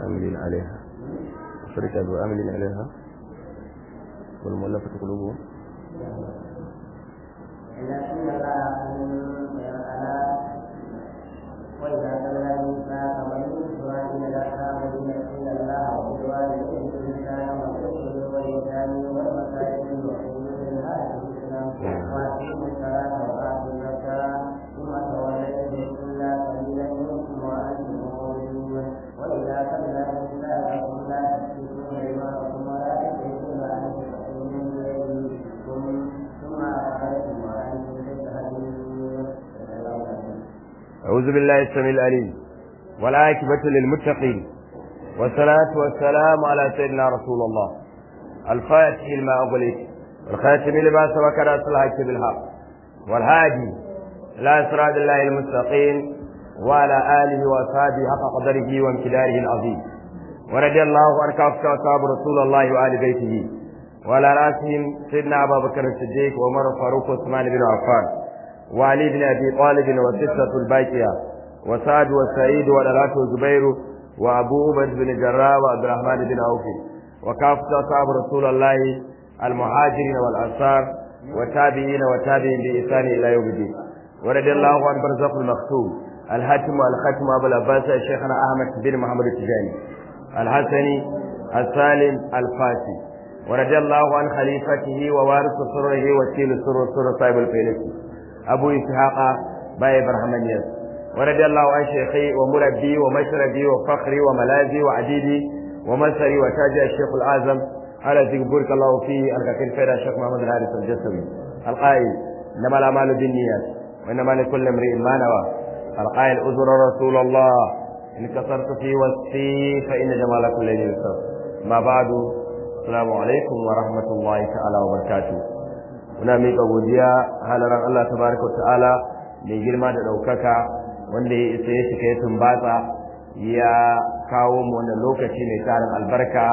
عاملين عليها فرقة عاملين عليها والمؤلفة قلوبهم لكن وإذا تولى الميثاق بني إسرائيل لأصحاب إلى الله وبالوالدين إحسانا والرسل واليتامى والمساكين وحدود الهادي الإسلام وأقيموا الصلاة وآتوا الزكاة ثم توليتم إلا قليلا منكم وأنتم مؤمنون وإذا تولى الميثاقكم لا تسفكون دماءكم ولا تخرجون أنفسكم من دينكم ثم أخرجتم وأنتم تشهدون أعوذ بالله السميع العليم والعاقبة للمتقين والصلاة والسلام على سيدنا رسول الله الفاتح لما أغلق والخاتم لما سبق ناصر الحق بالحق والهادي إلى صراط الله المستقيم وعلى آله وأصحابه حق قدره وامتداره العظيم ورضي الله عن كافة أصحاب رسول الله وآل بيته وعلى رأسهم سيدنا أبا بكر الصديق وعمر الفاروق وعثمان بن عفان وعلي بن ابي طالب والستة الباقية وسعد وسعيد ولالات وزبير وابو عبيد بن جراح وعبد الرحمن بن عوف وكافة اصحاب رسول الله المهاجرين والانصار والتابعين والتابعين بإحسان الى يوم الدين ورضي الله عن برزق المختوم الحاتم والختم ابو العباس شيخنا احمد بن محمد التجاني الحسني السالم الفاسي ورضي الله عن خليفته ووارث سره وكيل سر سر صاحب الفيلسوف أبو إسحاق باي برهمانيس ورضي الله عن شيخي ومربي ومشربي وفخري وملاذي وعديدي ومسري وتاج الشيخ الأعظم الذي بارك الله فيه الكثير خير الشيخ محمد الحارث الجسمي القائل إنما الأعمال بالنيات وإنما لكل امرئ ما نوى القائل أزر رسول الله إن كسرت في وصفي فإن جمال كل يوسف ما بعد السلام عليكم ورحمة الله تعالى وبركاته muna miƙa godiya halaran Allah tabaraka ta'ala mai girma da ɗaukaka wanda ya isa ya shiga ya tumbatsa ya kawo mu wannan lokaci mai tarin albarka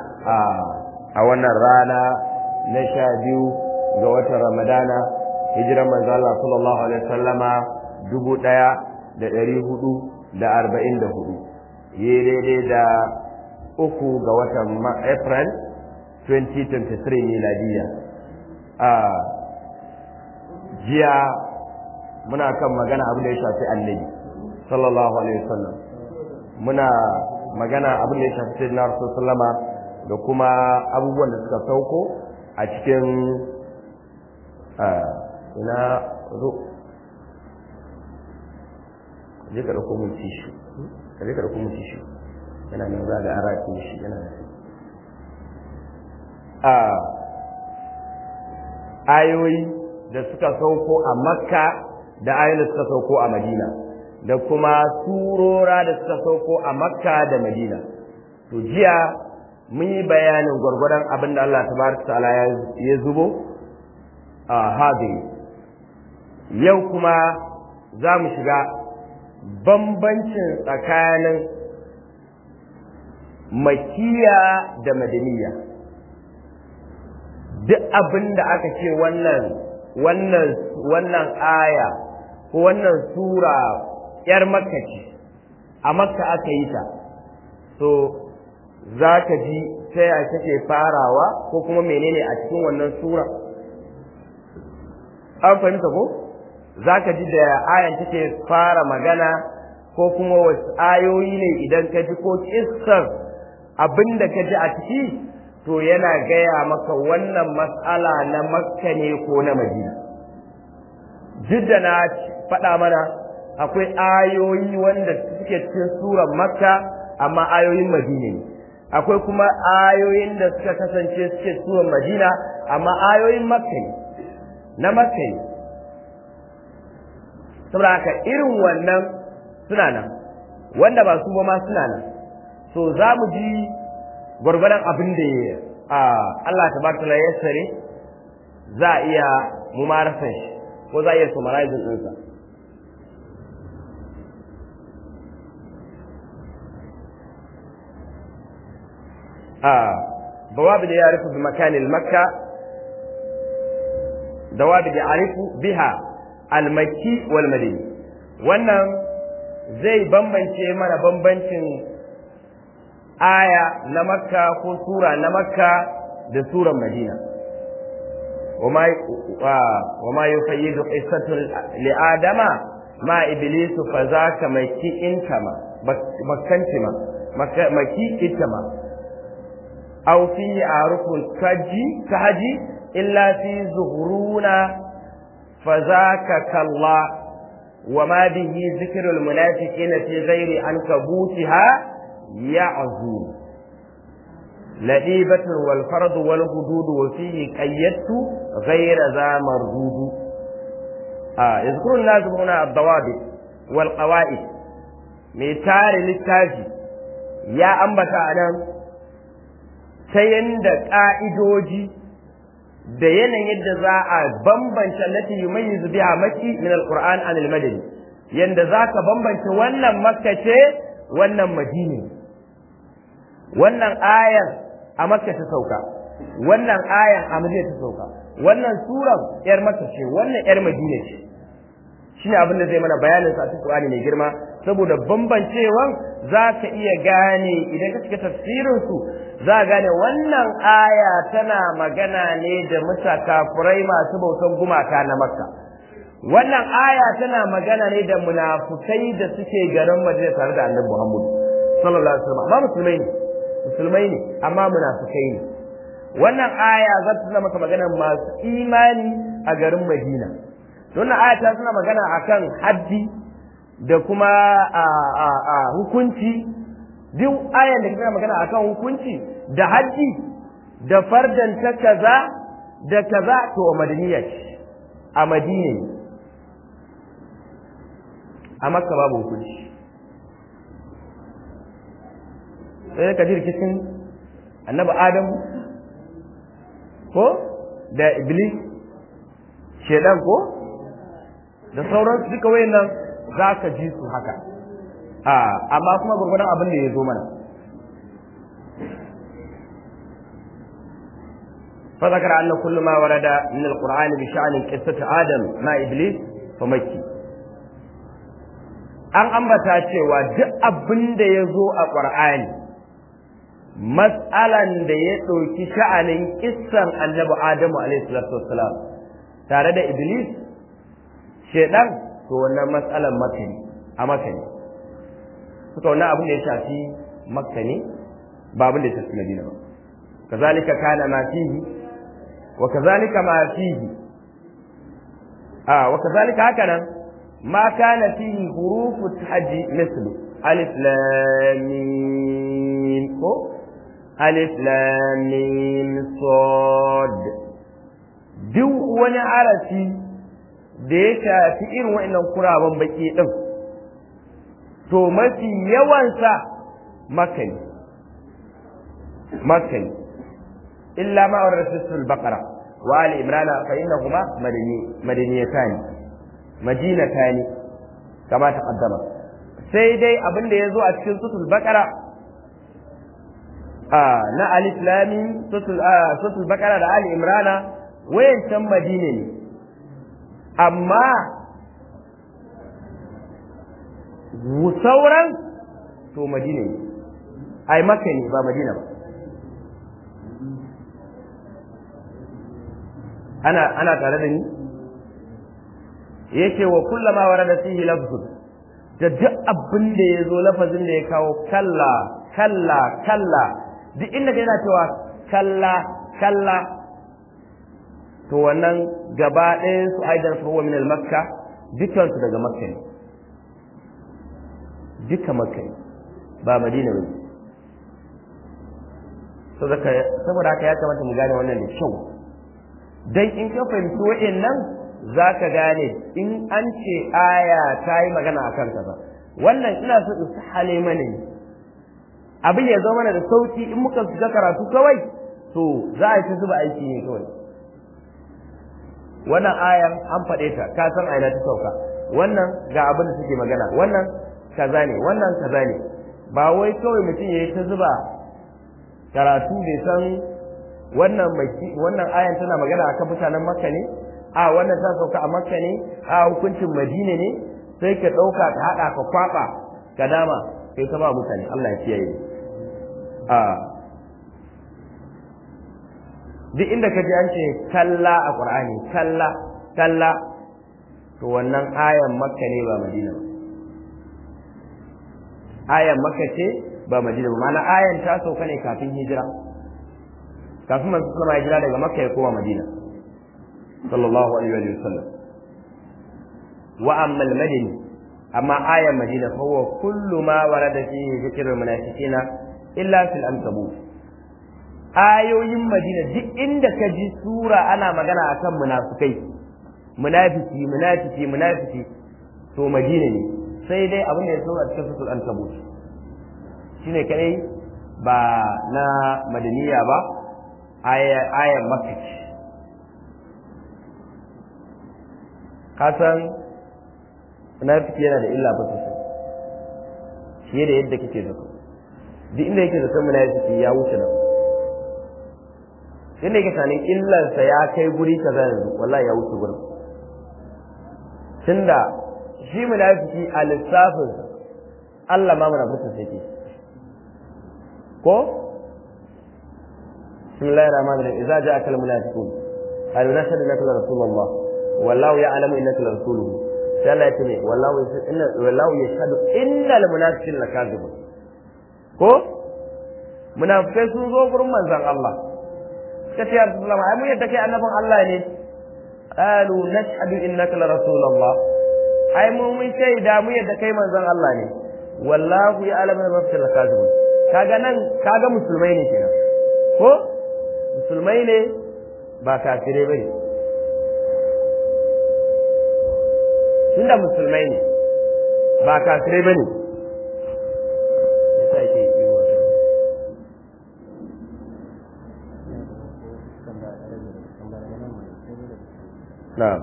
a wannan rana na sha biyu ga watan ramadana hijiran manzo Allah sallallahu alaihi wasallama dubu ɗaya da ɗari hudu da arba'in da hudu yi daidai da uku ga watan april 2023 miladiyya a jiya muna kan magana abin da ya shafi annabi sallallahu alaihi wasallam muna magana abin da ya shafi sayyidina rasul sallama da kuma abubuwan da suka sauko a cikin ina zo je ka dauko mun tishu ka je ka dauko mun tishu yana nan za ga ara shi yana da a ayoyi da suka sauko a makka da ayoyi da suka sauko a madina da kuma surora da suka sauko a makka da madina to jiya mun yi bayanin gwargwadon abin da Allah tabaraka ta'ala ya zubo a hadiri yau kuma za mu shiga bambancin tsakanin makiya da madaniya duk abin da aka ce wannan wannan wannan aya ko wannan sura yar makka ce a makka aka yi ta to za ka ji ta ya take farawa ko kuma menene a cikin wannan sura an fahimta ko za ka ji da ayan take fara magana ko kuma wasu ayoyi ne idan ka ji ko kissar abin da ka ji a ciki to yana gaya maka wannan matsala na makka ne ko na madina jidda na faɗa mana akwai ayoyi wanda suke cikin surar makka amma ayoyin madina ne akwai kuma ayoyin da suka kasance suke surar madina amma ayoyin makka ne na makka ne saboda haka irin wannan suna nan wanda ba su ba ma suna nan so za mu ji gwargwadon abin da ya Allah ta barka ya sare za a iya mumarasan shi ko za a iya summarizing ɗinsa bawabi da ya rufu bi makanin makka dawabi da arifu biha almaki wal madini wannan zai bambance mana bambancin aya na makka ko sura na makka da suran madina وما يفيد قصة لآدم مع إبليس فذاك مكي انتما مكنتما مكي انتما أو فيه عارف كجي كهجي إلا في زهرون فذاك كالله وما به ذكر المنافقين في غير عنكبوتها يعزون لئيبة والفرض والهدود وفيه قيدت غير ذا مردود آه يذكر اللازم هنا الضوابط والقواعد ميتار للتاجي يا أنبتا أنا سيند قائدوجي da yanayin yadda za a bambance lati yumayyizu biha makki min alquran an almadani yanda zaka bambance wannan makka ce wannan madini wannan ayan a makka ta sauka wannan ayan a madina ta sauka wannan suran yar makka ce wannan yar madina ce shine abin da zai mana bayanin sa a cikin Qur'ani mai girma saboda bambancewan za ka iya gane idan ka cika tafsirin su za ka gane wannan aya tana magana ne da musa kafurai masu bautan gumaka na makka wannan aya tana magana ne da munafukai da suke garin madina tare da annabi muhammad sallallahu alaihi wasallam amma musulmai ne musulmai ne amma munafukai ne wannan aya za ta tuna maka magana masu imani a garin madina wannan aya ta suna magana akan haddi da kuma a hukunci duk ayan da kana magana akan hukunci da haddi da fardan ta kaza da kaza to a madaniya ce a madina ne a makka babu hukunci sai ka ji rikicin annabi adamu ko da iblis shedan ko da sauransu duka wayannan za ka ji su haka amma kuma gurgurdan abin da ya zo mana فذكر أن كل ما ورد من القرآن بشأن قصة آدم مع إبليس فمكي an ambata cewa duk abin da ya zo a ƙur'ani matsalan da ya ɗauki sha'anin kissan annabi adamu alaihi salatu wassalam tare da iblis shedan to wannan matsalan makka ne a makka ne suka wannan abin da ya shafi makka ne ba abin da ya shafi madina ba kazalika kana ma fihi wa kazalika ma fihi a wa kazalika haka nan ma kana fihi hurufu tahji mislu alif lam mim ko alif lam mim sad duk wani arafi da ya shafi irin wa'annan kuraban baki din to mafi yawansa makani makani illa ma wa rasul baqara wa ali imrana fa innahuma madani madaniyatan madinatan kama taqaddama sai dai abin da yazo a cikin sutul baqara a na alif lam sutul sutul baqara da ali imrana wayancan madina ne amma sauran to madina ne ai maka ne ba madina ba ana ana tare da ni yake wa kullama warada fihi lafzun da duk abin da ya zo lafazin da ya kawo kalla kalla kalla duk inda yana cewa kalla kalla to wannan gaba ɗayan su aidan huwa min al-makka dukkan su daga makka ne duka makka ne ba madina ba saboda haka ya kamata mu gane wannan da kyau dan in ka fahimci wa'annan za ka gane in an ce aya ta yi magana a kan ba wannan ina so in hale mana ne abin ya zo mana da sauki in muka shiga karatu kawai to za a yi ta zuba aiki ne kawai wannan ayan an faɗe ta ka san aina ta sauka wannan ga abin da suke magana wannan kaza ne wannan kaza ne ba wai kawai mutum ya yi ta zuba karatu bai san wannan wannan ayan tana magana akan mutanen makka ne a wannan ta sauka a makka ne a hukuncin madina ne sai ka ɗauka ka haɗa ka kwaɓa ka dama sai ka ba mutane Allah ya kiyaye a duk inda ka ji an ce kalla a ƙur'ani kalla kalla to wannan ayan makka ne ba madina ba ayan makka ce ba madina ba ma'ana ayan ta sauka ne kafin hijira kafin manzo sallama hijira daga makka ya koma madina sallallahu alaihi wa sallam wa amma al-madini amma ayan madina fa huwa kullu ma warada fihi dhikrul munafiqina illa fil ankabut ayoyin madina duk inda ka ji sura ana magana akan munafikai munafiki munafiki munafiki to madina ne sai dai abin da ya so a cikin sutul ankabut shine kadai ba na madaniya ba ayan makka ce kasan munafiki yana da illa ba sosai fiye da yadda kake zato duk inda yake zaton munafiki ya wuce nan inda yake sanin illarsa ya kai guri kaza yanzu wallahi ya wuce gurin tunda shi munafiki a lissafin Allah ma munafikin sai ke ko bismillahir rahmanir rahim idza ja'aka al munafiqun qalu nashhadu annaka la rasulullah wallahu ya'lamu innaka la rasuluhu sai Allah ya ce wallahu inna wallahu yashhadu innal munafiqina lakazibun ko munafikai sun zo gurin manzon Allah suka ce Abdullah ai mun yadda kai annabin Allah ne qalu nashhadu innaka la rasulullah ai mu mun shaida mu yadda kai manzon Allah ne wallahu ya'lamu innaka lakazibun kaga nan kaga musulmai ne kenan ko musulmai ne ba kafirai bane tunda musulmai ne ba kafirai bane yasa yake yi wa na'am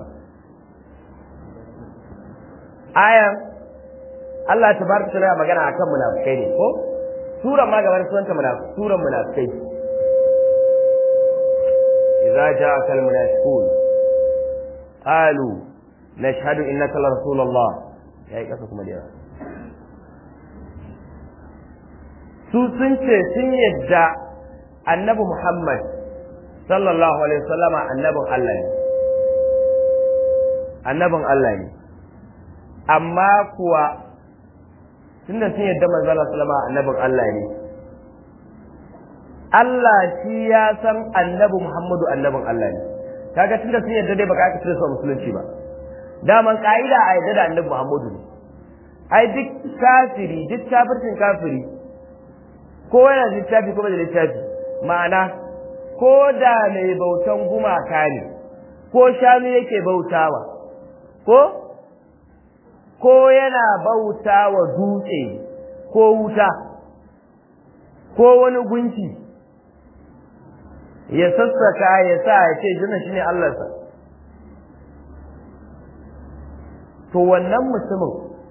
ayan Allah tabaraka ta'ala magana akan munafikai ne ko suran ma gaban sunanta munafikai suran munafikai idza ja'aka al-munafiqun qalu nashhadu innaka la rasulullah yayi kasa kuma da su sun ce sun yadda annabi Muhammad sallallahu alaihi wasallama annabin Allah ne annabin Allah ne amma kuwa tunda sun yadda manzo Allah sallama annabin Allah ne Allah shi ya san annabi Muhammadu annabin Allah ne kaga tunda sun yadda dai baka aka tsira su musulunci ba daman ka'ida a yadda da annabi Muhammadu ne ai duk kafiri duk kafircin kafiri ko yana da littafi ko bai da littafi ma'ana ko da mai bautan gumaka ne ko shanu yake bautawa ko ko yana bautawa dutse ko wuta ko wani gunki ya sassaka ya sa ya ce jina shine Allahnsa to wannan mutumin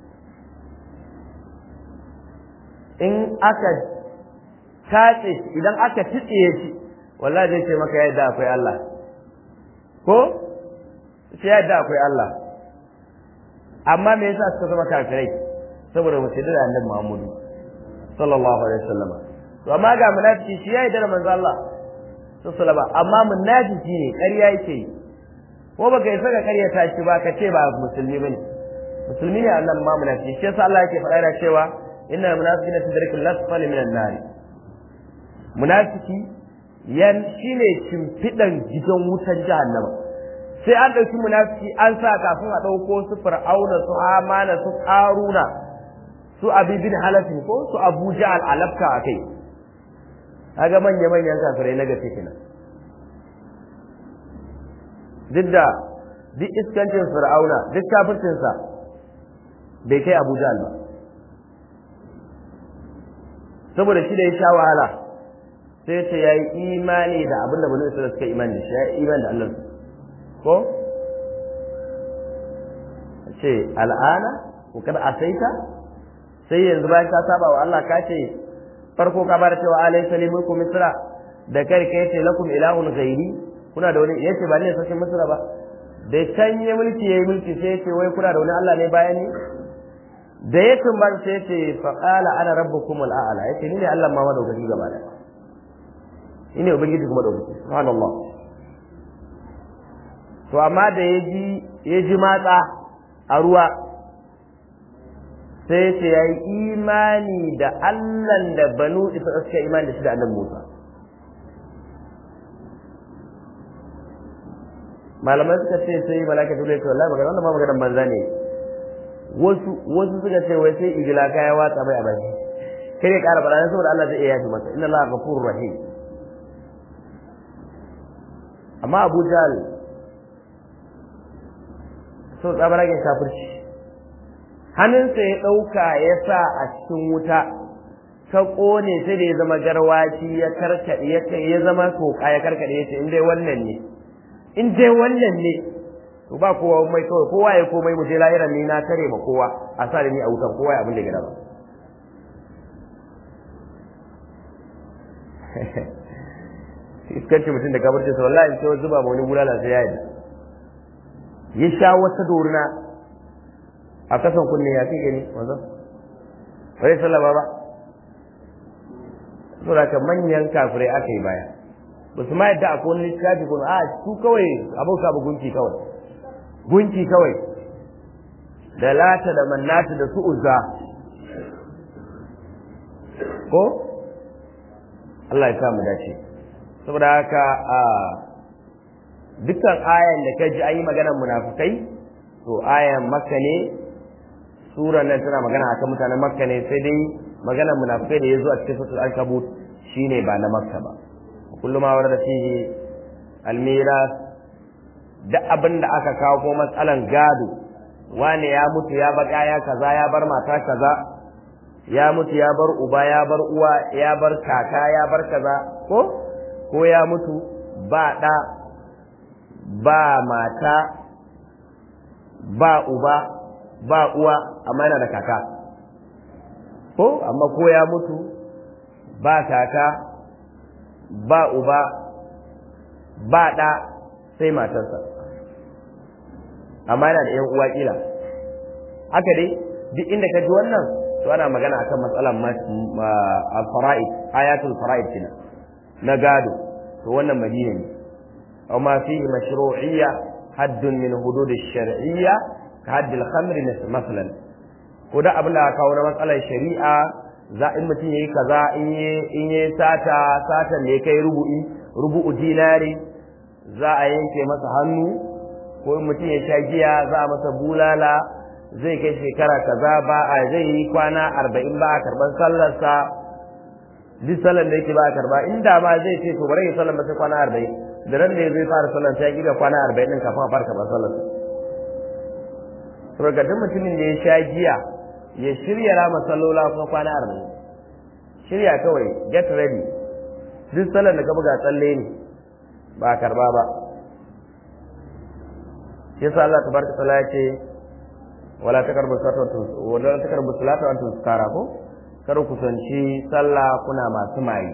in aka tace idan aka titsiye shi wallahi zai ce maka yadda akwai Allah ko sai yadda akwai Allah amma me yasa suka zama kafirai saboda ba su da annabi Muhammadu sallallahu alaihi wasallam to amma ga munafiki shi yayi da manzo Allah sallallahu alaihi amma munafiki ne ƙarya yake yi ko baka yi saka ƙarya ta shi ba ka ce ba musulmi bane musulmi ne annan ma munafiki shi yasa Allah yake faɗa da cewa innal munafiqina fi dharkil asfali minan nar munafiki yan shine shimfidan gidan wutar jahannama sai an ɗauki munafiki an sa kafin a ɗauko su fir'auna su amana su ƙaruna su abi bin halafin ko su abu ja'al alafka a kai kaga manya manyan kafirai na gaske kenan duk da duk iskancin fir'auna duk kafircinsa bai kai abu ja'al ba saboda shi da ya sha wahala sai ce ya yi imani da abin da bani isra'ila suka imani da shi ya yi imani da allah ko ce al'ana ko kada asaita sai yanzu bayan ka saba wa Allah ka ce farko ka bar cewa alai salimu ku misra da kai kai ce lakum ilahun ghairi kuna da wani yace ba ne sarkin misra ba da can ya mulki yayi mulki sai yace wai kuna da wani Allah ne bayan ni da ya tumbar sai ce fa qala ana rabbukum al-a'la yace ni ne Allah ma madaukaki gaba da ni ne ubangiji kuma madaukaki subhanallah to amma da ya ji ya ji matsa a ruwa sai ce ya yi imani da Allah da banu isa suka imani da shi da annabi Musa malamai suka ce sai malaka dole ce wallahi magana wannan ma maganar banza ne wasu wasu suka ce wai sai igila kaya watsa mai a baki kai ya kara bada saboda Allah zai iya yafi masa inna Allah ghafurur rahim amma Abu Jahl so tsabaragen kafirci hannunsa ya ɗauka ya sa a cikin wuta ta ƙone sai da ya zama garwaci ya karkaɗe ya zama toka ya karkaɗe ya ce in dai wannan ne in dai wannan ne to ba kowa mai kawai kowa ya komai mu je lahiran ni na tare ma kowa a sa da ni a wutan kowa ya abin da gida ba iskanci mutum da kabarci sa wallahi in ce zuba ma wani bulala sai ya yi ya sha wata dorina a kasan kunne ya fi gani wanzan bai sallama ba saboda ka manyan kafirai aka yi baya ba su ma yadda akwai wani littafi kuma a su kawai abauka ba gunki kawai gunki kawai da lata da mannata da su uzza ko Allah ya samu dace saboda haka a dukkan ayan da ka ji an yi maganar munafukai to ayan makka ne suran nan tana magana akan mutanen makka ne sai dai maganar munafukai da ya zo a cikin suratul ankabut shine ba na makka ba kullum ma warada fihi almiras da abin da aka kawo ko matsalan gado wane ya mutu ya bar ya kaza ya bar mata kaza ya mutu ya bar uba ya bar uwa ya bar kaka ya bar kaza ko ko ya mutu ba ɗa ba mata ba uba ba uwa amma yana da kaka ko amma ko ya mutu ba kaka ba uba ba ɗa sai matarsa amma yana da ‘yan uwa ƙila haka dai duk inda ka ji wannan to ana magana akan matsalar al-fara'id ayatul fara'id kina na gado to wannan madina ne aw ma fihi mashru'iyya haddun min hudud ash-shar'iyya ka hadd al-khamr masalan ko da abin da aka kawo na matsalar shari'a za in mutum yayi kaza in yi in yi sata satan da ya kai rubu'i rubu'u dinari za a yanke masa hannu ko in mutum ya sha giya za a masa bulala zai kai shekara kaza ba a zai yi kwana arba'in ba a karban sallarsa duk sallar da yake ba a karba inda ma zai ce to bari ya sallar sai kwana arba'in da ran da ya zai fara sallar sai ya gida kwana arba'in din kafin a fara karban sallarsa saboda duk mutumin da ya sha giya ya shirya rama sallola kuma kwana arba'in shirya kawai get ready duk sallar da ka buga tsalle ne ba a karba ba yasa Allah tabaraka taala ya ce wala takarbu salatu wala takarbu salatu antum sukara ko kar ku sanci sallah kuna masu mayi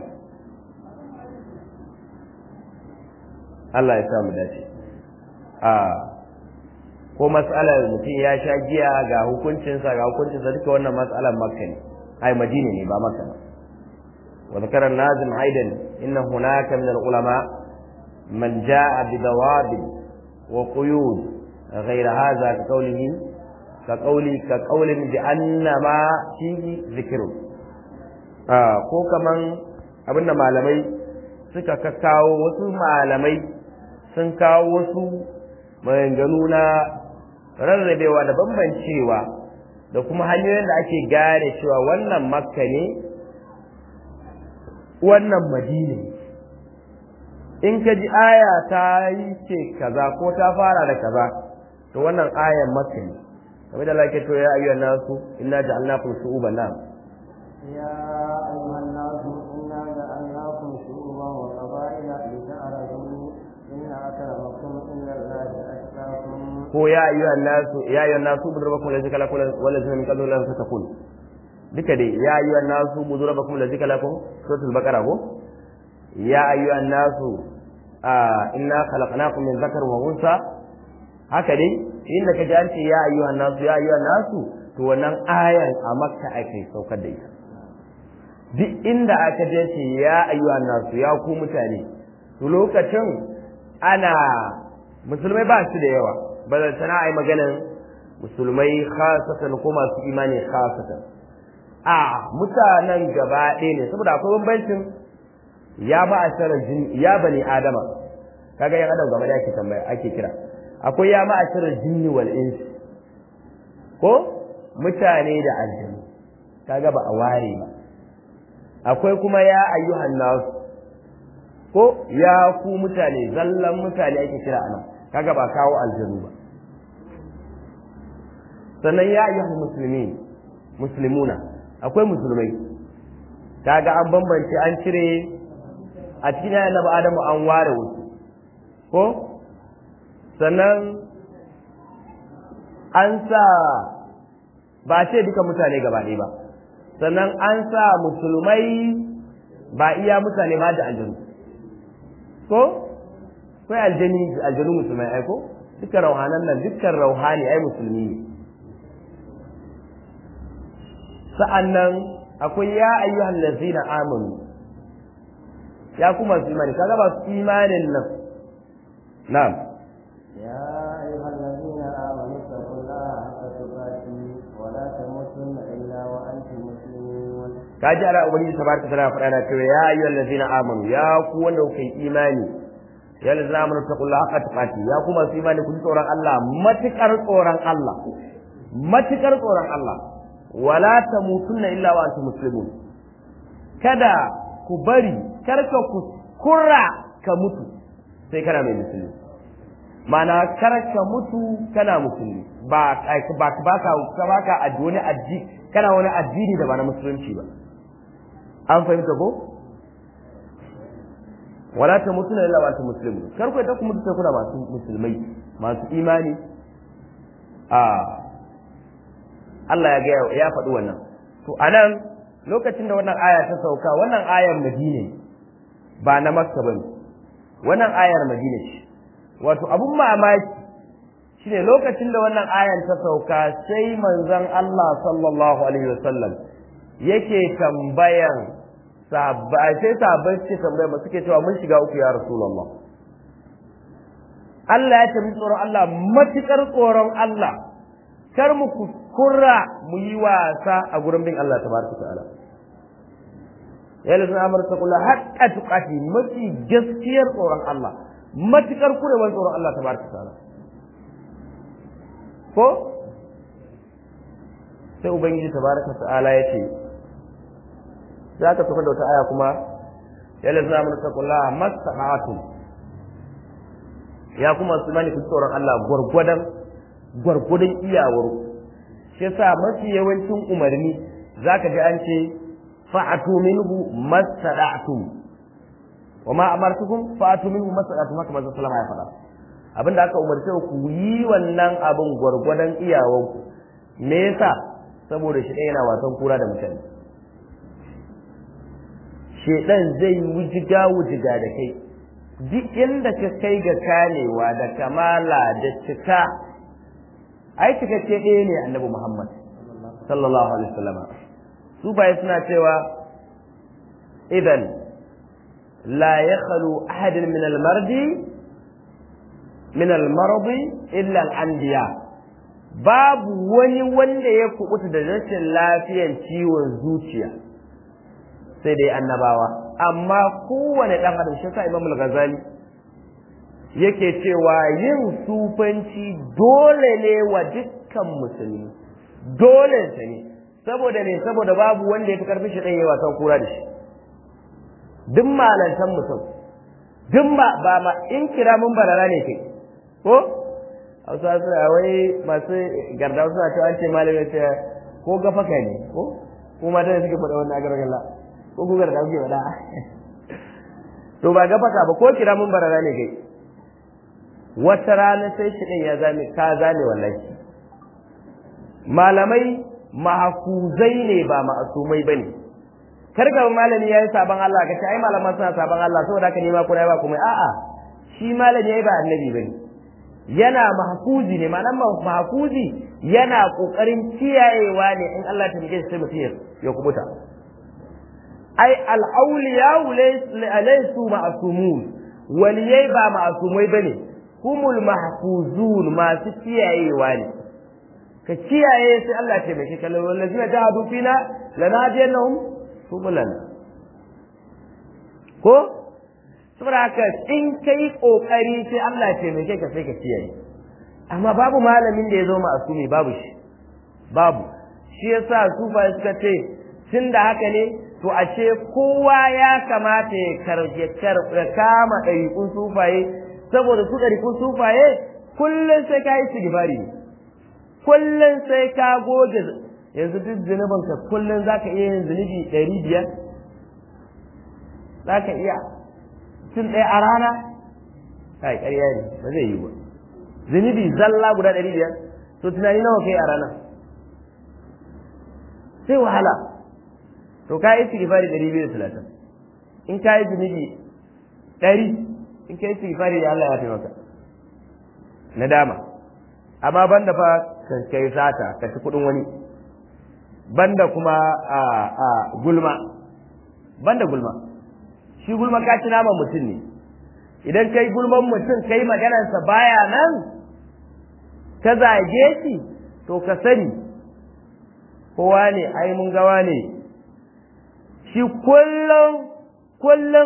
Allah ya samu dace a ko mas'alar mutum ya sha giya ga hukuncinsa ga hukuncinsa duka wannan mas'alar makka ne ai madina ne ba makka ba wa zakara nazim aidan inna hunaka min al-ulama man jaa bi dawabin wa quyud غير هذا كقوله كقولي كقول بأن ما فيه ذكر آه ko kaman abinda malamai suka kakkawo wasu malamai sun kawo wasu maganganu na rarrabewa da bambancewa da kuma hanyoyin da ake gane cewa wannan makka ne wannan madina in ka ji aya ta yi ce kaza ko ta fara da kaza to wannan ayan makka ne kamar da lake to ya ayyuhan nasu inna ja'alnakum shu'uban nam يا أيها الناس إنا جعلناكم شعوبا وقبائل لتعرفوا إن أكرمكم عند الله أتقاكم ko ya ayyuhan nasu ya ayyuhan nasu budrabakum lazika lakum walazina min qablu lam tatakun duka dai ya ayyuhan nasu budrabakum lazika lakum suratul baqara ko ya ayyuhan nasu inna khalaqnakum min dhakarin wa unsa haka dai inda ka ji an ce ya ayyuhan nasu ya ayyuhan nasu to to wannan ayan a makka ake saukar da ita duk inda aka je ce ya ayyuha nasu ya ku mutane to lokacin ana musulmai ba su da yawa ba da sana ai maganan musulmai khasatan ko masu imani khasatan a mutanen gaba ɗaya ne saboda akwai bambancin ya ba a jin ya bani adama kaga yan adam gaba da ake tambaya ake kira akwai ya ma a jinni wal insi ko mutane da aljanu kaga ba a ware ba akwai kuma ya ayyuhan nas ko ya ku mutane zallan mutane ake kira anan kaga ba kawo aljanu ba sannan ya ayyuhan muslimin muslimuna akwai musulmai kaga an bambance an cire a cikin annabi adamu an ware wasu ko sannan an sa ba ce duka mutane gaba ɗaya ba sannan an sa musulmai ba iya mutane ba da aljanu ko kai aljani aljanu musulmai ai ko dukkan rauhanan nan dukkan rauhani ai musulmi ne sa'annan akwai ya ayyuhan lazina amanu ya kuma su imani kaga ba su imanin nan na'am يا أيها الذين آمنوا اتقوا الله حق تقاته ولا تموتن إلا وأنتم مسلمون kaji ala ubangiji tabaraka ta'ala faɗa na cewa ya ayyuhal ladzina amanu ya ku wanda kuka yi imani ya ladzina amanu taqullaha haqqa tuqati ya ku masu imani ku ji tsoron Allah matukar tsoron Allah matukar tsoron Allah wala tamutunna illa wa antum muslimun kada ku bari karka ku kurra ka mutu sai kana mai musulmi mana kar ka mutu kana musulmi ba ba ba ka ba ka wani addini kana wani addini da ba na musulunci ba an fahimta ko wala ta mutu na illa ta muslimu kar ku ta ku mutu sai kuna masu musulmai masu imani a Allah ya ga ya faɗi wannan to anan lokacin da wannan aya ta sauka wannan ayar Madina ba na Makka bane wannan ayar Madina ce wato abun mamaki shine lokacin da wannan ayan ta sauka sai manzon Allah sallallahu alaihi wasallam yake tambayan sahabbai sai sahabbai suke tambaya ba suke cewa mun shiga uku ya rasulullah Allah ya tafi tsoron Allah matukar tsoron Allah kar mu kuskura mu yi wasa a gurin bin Allah tabaraka ta'ala ya lazina amara kula haqqa tuqati mafi gaskiyar tsoron Allah matukar kurewar tsoron Allah tabaraka ta'ala ko sai ubangiji tabaraka ta'ala ya ce za ka tafi da wata aya kuma ya lazina amara kula mastata'atum ya kuma su mani tsoron Allah gwargwadon gwargwadon iyawar shi yasa mafi yawancin umarni zaka ji an ce fa'atu minhu masada'tum wa ma amartukum fa'atu minhu masada'tum haka manzo sallama ya faɗa abinda aka umarce ku yi wannan abin gwargwadon iyawar ku me yasa saboda shi yana wasan kura da mutane shedan zai wujiga wujiga da kai duk inda ka kai ga kanewa da kamala da cika ai cikakke ɗaya ne annabi Muhammad sallallahu alaihi wasallam su bai suna cewa idan la yakhlu ahadin min al-mardi min al-mardi illa al-anbiya babu wani wanda ya kubuta da rashin lafiyan ciwon zuciya sai dai annabawa amma kowane ɗan adam shi sa Imam al-Ghazali yake cewa yin sufanci dole ne wa dukkan musulmi dole ta ne saboda ne saboda babu wanda ya fi karfi shi ɗan yi wasan kura da shi duk malantan mutum duk ba ba ma in kira mun barara ne kai ko hausa suna wai masu garda suna cewa an ce malamin ce ko gafaka ne ko ko mata da suke faɗa wannan agar galla ko ku garda kuke faɗa to ba gafaka ba ko kira mun barara ne kai wata rana sai shi ɗin ya zame ka zane wallahi malamai mahafuzai ne ba ma'asumai bane kar ga malami yayi saban Allah ka ce ai malaman suna saban Allah saboda haka nema kuna ba kuma a'a shi malami yayi ba annabi bane yana mahfuzi ne ma'anar mahfuzi yana kokarin kiyayewa ne in Allah ta mike sai mutum ya kubuta ai al-awliya laysu ma'sumun waliyai ba ma'sumai bane humul mahfuzun masu kiyayewa ne ka kiyaye sai Allah ya taimake ka wallazina jahadu fina lanadiyannahum subulana ko saboda haka in kai kokari sai Allah ya taimake ka sai ka kiyaye amma babu malamin da ya zo ma'asumi babu shi babu shi yasa sufa suka ce tun da haka ne to ashe kowa ya kamata ya karje ya kama ɗariƙun sufaye saboda su ɗariƙun sufaye kullum sai ka yi sigifari ne kullum sai ka goge yanzu duk zunubinka kullum za ka iya yin zunubi ɗari biyar za ka iya tun ɗaya a rana kai ƙarya ne ba zai yi ba zunubi zalla guda ɗari biyar to tunani nawa kai a rana sai wahala to ka yi istighfari ɗari biyu da talatin in ka yi zunubi ɗari in ka yi istighfari da Allah ya fi maka na dama amma banda fa kan kai sata ka ci kuɗin wani banda kuma a a gulma banda gulma shi gulma ka ci naman mutum ne idan kai gulman mutum kai maganarsa baya nan ka zage shi to ka sani kowa ne ai mun gawa ne shi kullum kullum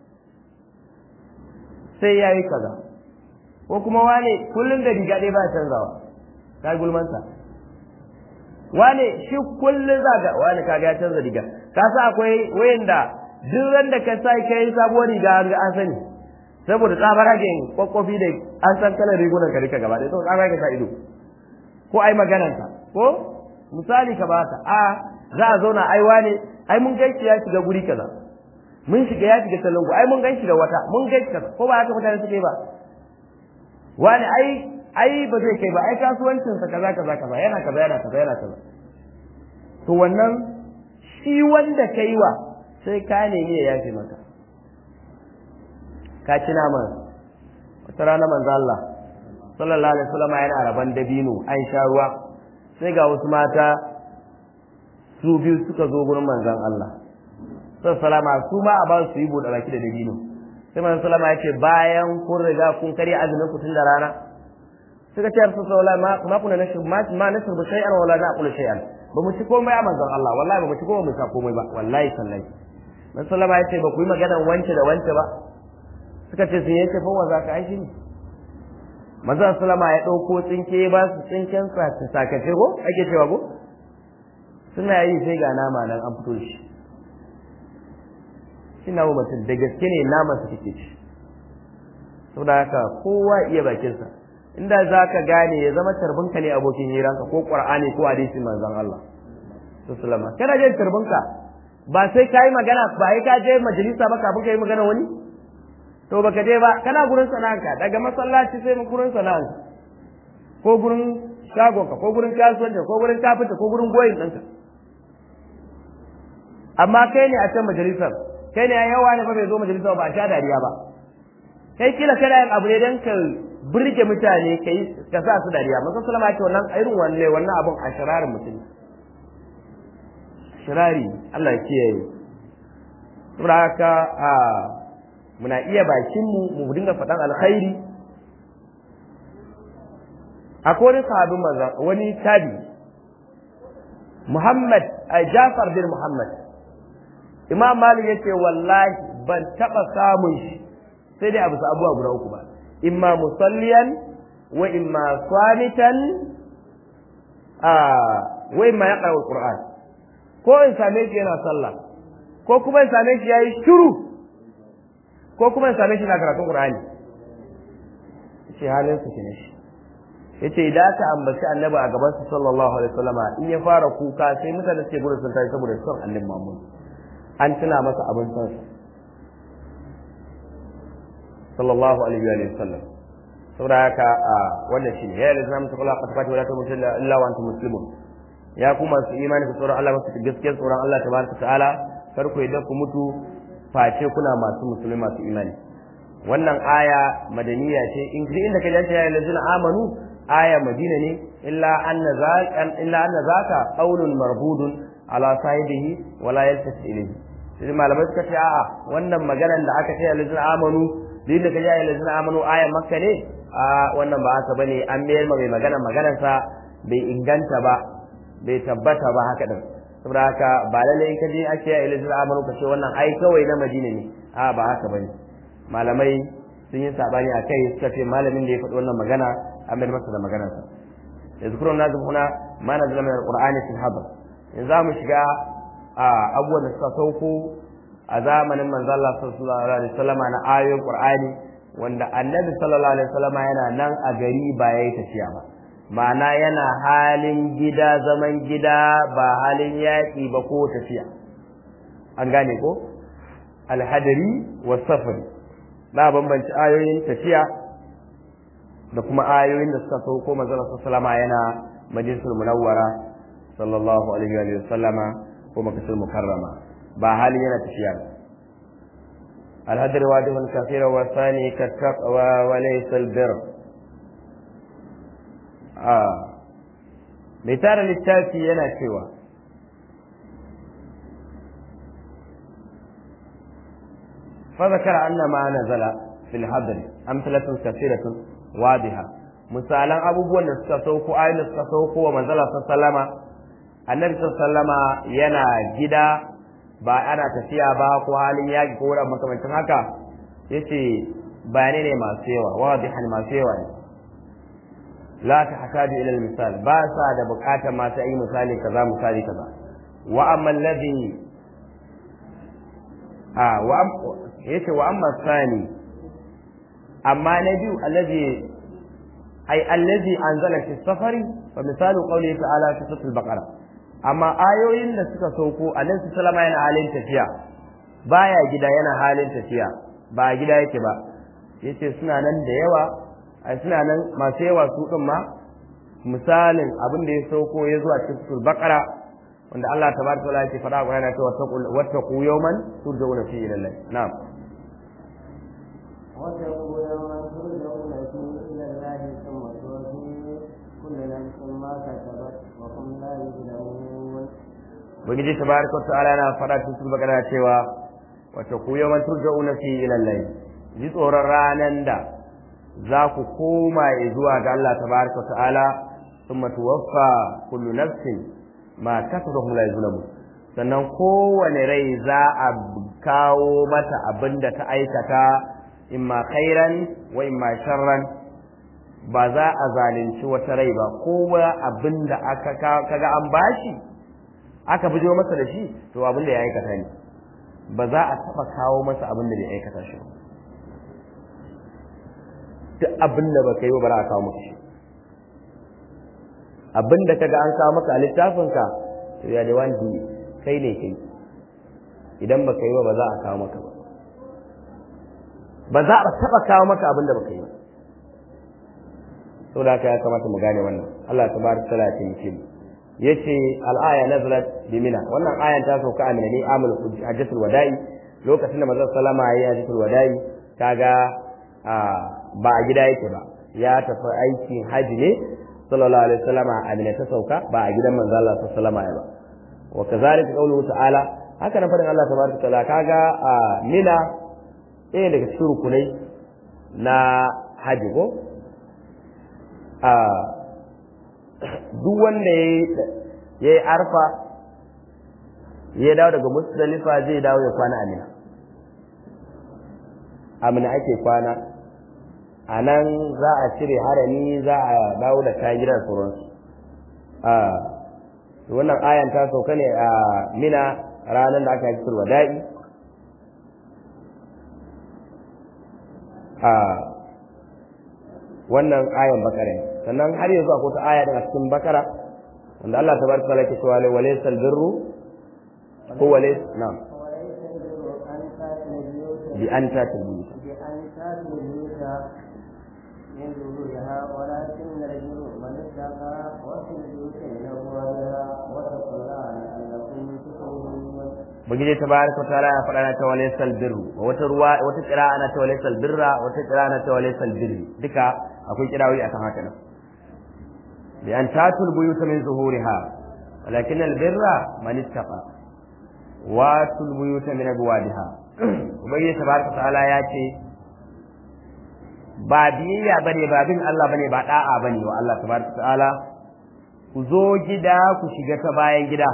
sai ya yi kaza ko kuma wane kullum da riga ɗaya ba canzawa ka gulmansa wane shi kullum za ga wane kaga ya canza riga ka sa akwai wayanda duk ran da ka sai kai sabuwar riga an ga an sani saboda tsabaragen kwakwafi da an san kalar rigunan ka rika gaba ɗaya to tsabaragen sa ido ko ai maganarsa ko misali ka bata a za a zauna ai wane ai mun gaishe ya shiga guri kaza mun shiga ya shiga salongo ai mun gaishe da wata mun gaishe kaza ko ba haka mutane suke ba wani ai ai ba zai kai ba ai kasuwancin sa kaza kaza kaza yana kaza yana kaza yana kaza to wannan shi wanda kai wa sai ka nemi ya yafe maka ka ci naman wata rana manzo Allah sallallahu alaihi wasallam yana raban dabino an sha ruwa sai ga wasu mata su biyu suka zo gurin manzon Allah sai salama su ma a ba su yi bude baki da dabino sai manzon salama ya ce bayan kun riga kun karya azumin ku tun da rana suka ce rasul sallallahu ma ma kuna nashi ma ma nashi ba shay'an wala na aqulu shay'an ba mu ci komai a manzon Allah wallahi ba mu ci komai mu sa komai ba wallahi sallahi manzon salama ya ce ba ku yi magana wance da wance ba suka ce sun yace fa wa za ka aishi ne manzon salama ya dauko tsinke ba su tsinken sa ta sakace ko ake cewa ko suna yi sai ga nama nan an fito shi shi na mutum da gaske ne naman su take ci saboda haka kowa iya bakinsa inda za ka gane ya zama tarbinka ne abokin hiranka ko qur'ani ko hadisi manzon Allah sallama kana jin tarbinka ba sai kai magana ba sai ka je majalisa ba kafin kai magana wani to baka je ba kana gurin sana'anka daga masallaci sai mu gurin sana'anka ko gurin shagonka ko gurin kasuwanci ko gurin kafinta ko gurin goyin ɗinka amma kai ne a can majalisar kai ne yawa ne ba bai zo majalisar ba a sha dariya ba kai kila kana yin abu ne don ka burge mutane kai ka sa su dariya masu salama ce wannan irin wanne wannan abun a shirarin mutum shirari Allah ya kiyaye saboda haka a muna iya bakin mu mu dinga faɗan alkhairi akwai wani sahabin manzan wani tabi Muhammad a Jafar bin Muhammad Imam Malik yace wallahi ban taba samun shi sai dai abu abuwa guda uku ba imma musalliyan wa imma swamitan a wa imma yaqra alquran ko in same shi yana sallah ko kuma in same shi yayi shiru ko kuma in same shi na karatun qur'ani shi halin su ne shi yace idan aka ambaci annabi a gaban su sallallahu alaihi wasallama in ya fara kuka sai mutane suke gudu sun tashi saboda son annabi Muhammad an tuna masa abin son sallallahu alaihi wa sallam saboda haka a wannan shine ya lazima mutu kula ka tafi wala tamutu illa wa antum muslimun ya kuma su imani ku tsoron Allah masu gaskiyar tsoron Allah tabaraka ta'ala kar ku yadda ku mutu face kuna masu musulmi masu imani wannan aya madaniya ce in duk inda ka ji ya lazina amanu aya madina ne illa anna zaka illa anna zaka qaulun marbudun ala sahibihi wala yaltasi ilayhi sai malamai suka ce a'a wannan maganar da aka ce lazina amanu duk da ka ji ya lazina amanu aya makka ne a wannan ba haka bane an mayar mai magana maganarsa bai inganta ba bai tabbata ba haka din saboda haka ba lalle in ka je ake ya ilazil amanu ka ce wannan ai kawai na madina ne a ba haka bane malamai sun yi sabani a kai suka ce malamin da ya faɗi wannan magana an mayar masa da maganarsa yazkurun nazim huna ma nazala min alqur'ani fil hadr in za mu shiga a abubuwan da suka sauko a zamanin manzo Allah sallallahu alaihi wasallam na ayoyin qur'ani wanda annabi sallallahu alaihi wasallam yana nan a gari ba yayi tafiya ba ma'ana yana halin gida zaman gida ba halin yaƙi ba ko tafiya an gane ko alhadari wa safari na bambanci ayoyin tafiya da kuma ayoyin da suka sauko manzon sallama yana majlisul munawwara sallallahu alaihi wa sallama ko makasul mukarrama ba halin yana tafiya ba الهدر واجب كثير والثاني كالتقوى وليس البر آه مثال للتاكي ينا سوى فذكر أن ما نزل في الهدر أمثلة كثيرة واضحة misalan abubuwan da suka sauko ayoyin da suka sauko wa manzala sallama annabi sallama yana gida ba ana tafiya ba ko halin yaki ko wurin makamancin haka yace bayanai ne masu yawa wadihan masu yawa ne la ta hasadu ila misal ba sa da bukatar masu yi misali kaza misali kaza wa amma alladhi a wa yace wa amma sani amma na biyu alladhi ay alladhi anzala fi safari wa misalu qawlihi ta'ala fi suratul baqara amma ayoyin da suka sauko annabi sallama yana halin tafiya baya gida yana halin tafiya ba gida yake ba yace suna nan da yawa ai suna nan masu yawa su din ma misalin abin da ya sauko ya zuwa cikin suratul baqara wanda Allah tabaraka wa ta'ala yake faɗa wa yana cewa wattaqu yawman turja'una fihi ila Allah na'am واتقوا يوما ترجعون فيه الى الله ثم توفي كل نفس ما كسبت وهم لا يظلمون ubangiji tabaraka wa ta'ala yana faɗa cikin suratul baqara cewa wata ku yawan turja'una fi ila Allah ji tsoron ranan da za ku koma zuwa ga Allah tabaraka wa ta'ala thumma tuwaffa kullu nafsin ma kasabat la yuzlamu sannan kowane rai za a kawo mata abin da ta aikata imma khairan wa imma sharran ba za a zalunci wata rai ba kowa abin da aka kaga an bashi aka bijo masa da shi to abin da ya aikata ne ba za a taba kawo masa abin da bai aikata shi ba duk abin da baka yi ba bara a kawo maka shi abin da kaga an kawo maka a littafinka to ya da wani kai ne kai idan baka yi ba ba za a kawo maka ba ba za a taba kawo maka abin da baka yi ba saboda haka ya kamata mu gane wannan Allah tabaraka taala ya taimake mu yace al-aya nazalat bi mina wannan ayan ta sauka a mina ne amul hajjatul wada'i lokacin da manzon sallama yayi hajjatul wada'i kaga ba a gida yake ba ya tafi aikin haji ne sallallahu alaihi wasallam a mina ta sauka ba a gidan manzon Allah sallallahu alaihi wasallam ba wa kazalika qawluhu ta'ala haka nan fadin Allah tabaraka taala kaga mina ɗaya daga cikin rukunai na haji ko duk wanda ya yi arfa ya dawo daga musdalifa zai dawo ya kwana amina amina ake kwana a nan za a cire harami za a dawo da kayan gidan sauransu wannan ayan ta sauka ne a mina ranar da aka yi wada'i a wannan ayan bakara ne sannan har yanzu akwai wata aya daga cikin bakara wanda Allah tabaraka taala yake cewa walaysa albirru ko walays na'am bi an tatil buyut بأن تاتوا البيوت من ظهورها ولكن البر من اتقى وفي البيوت من أبوابها واتقوا الله لعلكم تفلحون bugije tabaraka wa ta'ala ya faɗa na ta walaysal birru wata ruwa wata qira'a ana ta walaysal birra wata qira'a ana ta walaysal birri duka akwai kirawoyi akan haka nan bi an tatul buyuta min zuhuriha walakin al birra man ittaqa wa tul buyuta min abwadiha ubangiji tabaraka wa ta'ala ya ce ba biyayya bane ba bin Allah bane ba da'a bane wa Allah tabaraka wa ta'ala ku zo gida ku shiga ta bayan gida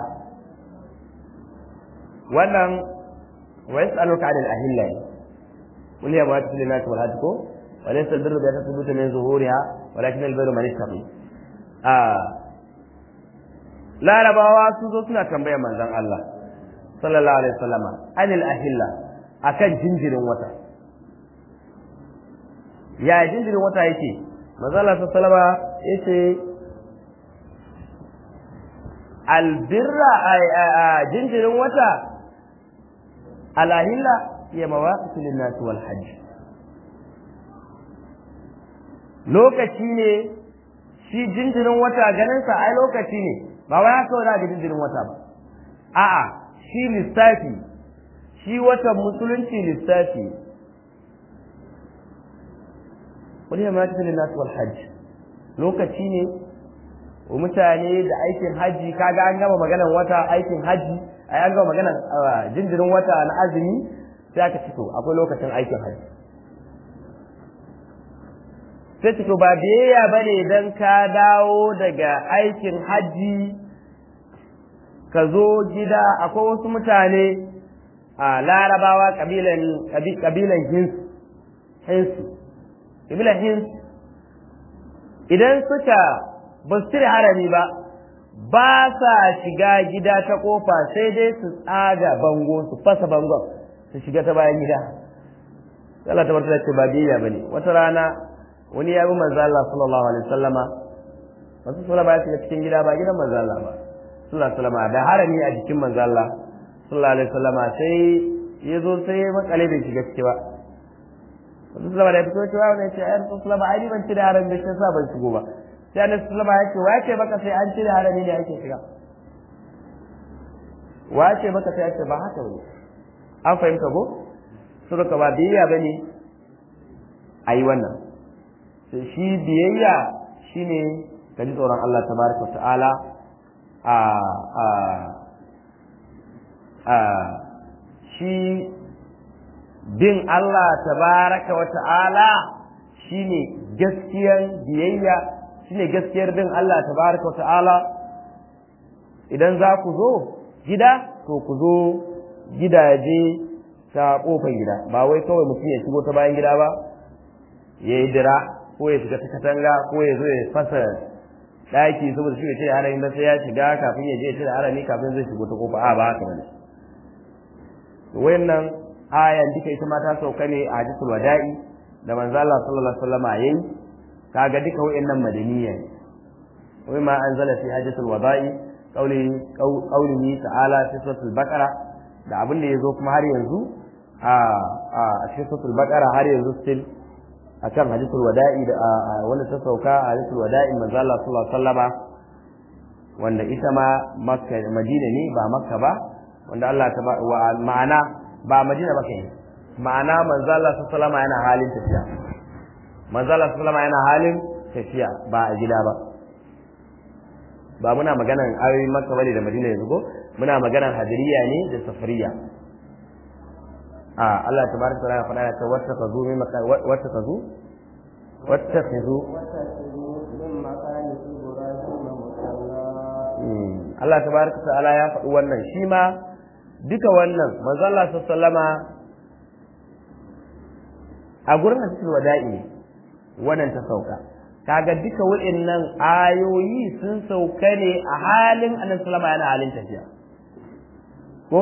wannan wa yas'aluka 'anil ahilla qul ya mawaqit lin nas wal hajj ko wa laysa al birru bi tasbutu min zuhuriha walakin al birru man ittaqi a larabawa su zo suna tambayar manzon Allah sallallahu alaihi wasallama anil ahilla akan jinjirin wata ya jinjirin wata yake manzon Allah sallallahu alaihi wasallama yace albirra jinjirin wata alahilla ya mawaƙisu linnasi wal hajj lokaci ne shi jinjirin wata ganinsa ai lokaci ne ba wai haka wani ga jinjirin wata ba a'a shi lissafi shi watan musulunci lissafi wani ya mawaƙisu linnasi wal hajj lokaci ne mutane da aikin haji kaga an gama maganar wata aikin haji ai an gama maganar jinjirin wata na azumi sai aka fito akwai lokacin aikin haji sai fito ba biyayya bane dan ka dawo daga aikin haji ka zo gida akwai wasu mutane a larabawa kabilan kabilan hins hinsu kabilan hins idan suka ba su cire harami ba ba sa shiga gida ta kofa sai dai su tsaga bango su fasa bangon su shiga ta bayan gida Allah ta barka ce ba biyayya bane wata rana wani ya bi manzo Allah sallallahu alaihi wasallama wasu sallama ya shiga cikin gida ba gidan manzo Allah ba sallallahu alaihi wasallama da harami a jikin manzo Allah sallallahu alaihi wasallama sai ya zo sai ya makale bai shiga ciki ba wasu sallama da ya fito cewa wani ya ce ayyar sallama ai ban cire harami da shi sa ban shigo ba sai annabi sallama ya ce wace maka sai an cire harami ne ake shiga wace maka sai ake ba haka bane an fahimta ko suka ba biyayya bane ayi wannan sai shi biyayya shine ka ji tsoron Allah tabaraka ta'ala a a a shi bin Allah tabaraka wa ta'ala shine gaskiyar biyayya shine gaskiyar bin Allah tabaraka wa ta'ala idan za ku zo gida to ku zo gidaje ta kofar gida ba wai kawai mutum ya shigo ta bayan gida ba ya yi dira ko ya shiga ta katanga ko ya zo ya fasa ɗaki saboda shi ya ce harami da sai ya shiga kafin ya je ya cire harami kafin zai shigo ta kofa a ba haka bane wayannan ayan duka ita ma ta sauka ne a hadisul wada'i da manzo Allah sallallahu alaihi wasallam yayi kaga duka wayannan madaniya ne wai ma anzala fi hadisul wada'i qauli qaulihi ta'ala fi suratul baqara da abin da yazo kuma har yanzu a a cikin suratul baqara har yanzu still akan hadisul wada'i da wanda ta sauka a hadisul wada'i manzo Allah sallallahu alaihi wasallama wanda ita ma makka madina ne ba makka ba wanda Allah ta wa ma'ana ba madina ba kai ma'ana manzo Allah sallallahu alaihi wasallama yana halin tafiya manzo Allah sallallahu alaihi wasallama yana halin tafiya ba a gida ba ba muna maganan ayoyin makka bane da madina yanzu ko muna maganan hadiriya ne da safariya a Allah tabaraka wa ta'ala faɗa ta wata kazu min wata kazu wata kazu Allah tabaraka wa ta'ala ya faɗi wannan shi ma duka wannan manzo Allah sallama a gurin hadisul wada'i wannan ta sauka kaga duka waɗannan ayoyi sun sauka ne a halin annabi sallama yana halin tafiya ko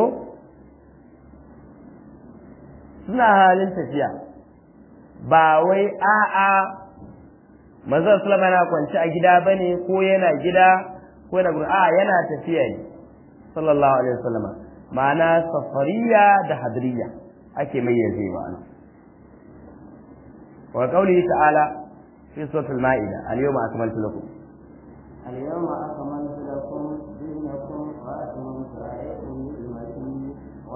suna halin tafiya ba wai a'a manzon sallama yana kwanci a gida bane ko yana gida ko yana a yana tafiya ne sallallahu alaihi wasallam ma'ana safariya da hadriya ake mayyaze wa ana wa qawlihi ta'ala fi suratul ma'ida al-yawma akmaltu lakum اليوم أكملت لكم دينكم وأتممت عليكم نعمتي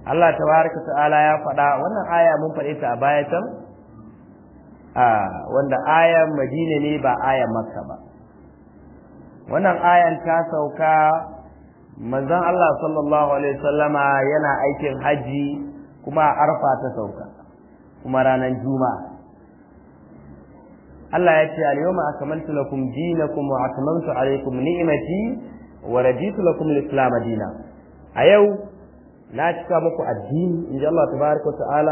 Allah tabaraka ta'ala ya faɗa wannan aya mun faɗe ta a baya can a wanda ayan Madina ne ba ayan Makka ba wannan ayan ta sauka manzon Allah sallallahu alaihi wasallama yana aikin haji kuma a arfa ta sauka kuma ranar juma'a Allah ya ce al-yawma akmaltu lakum dinakum wa atmamtu alaykum ni'mati wa raditu lakum al-islam dinan a yau na cika muku addini inji Allah tabaraka ta'ala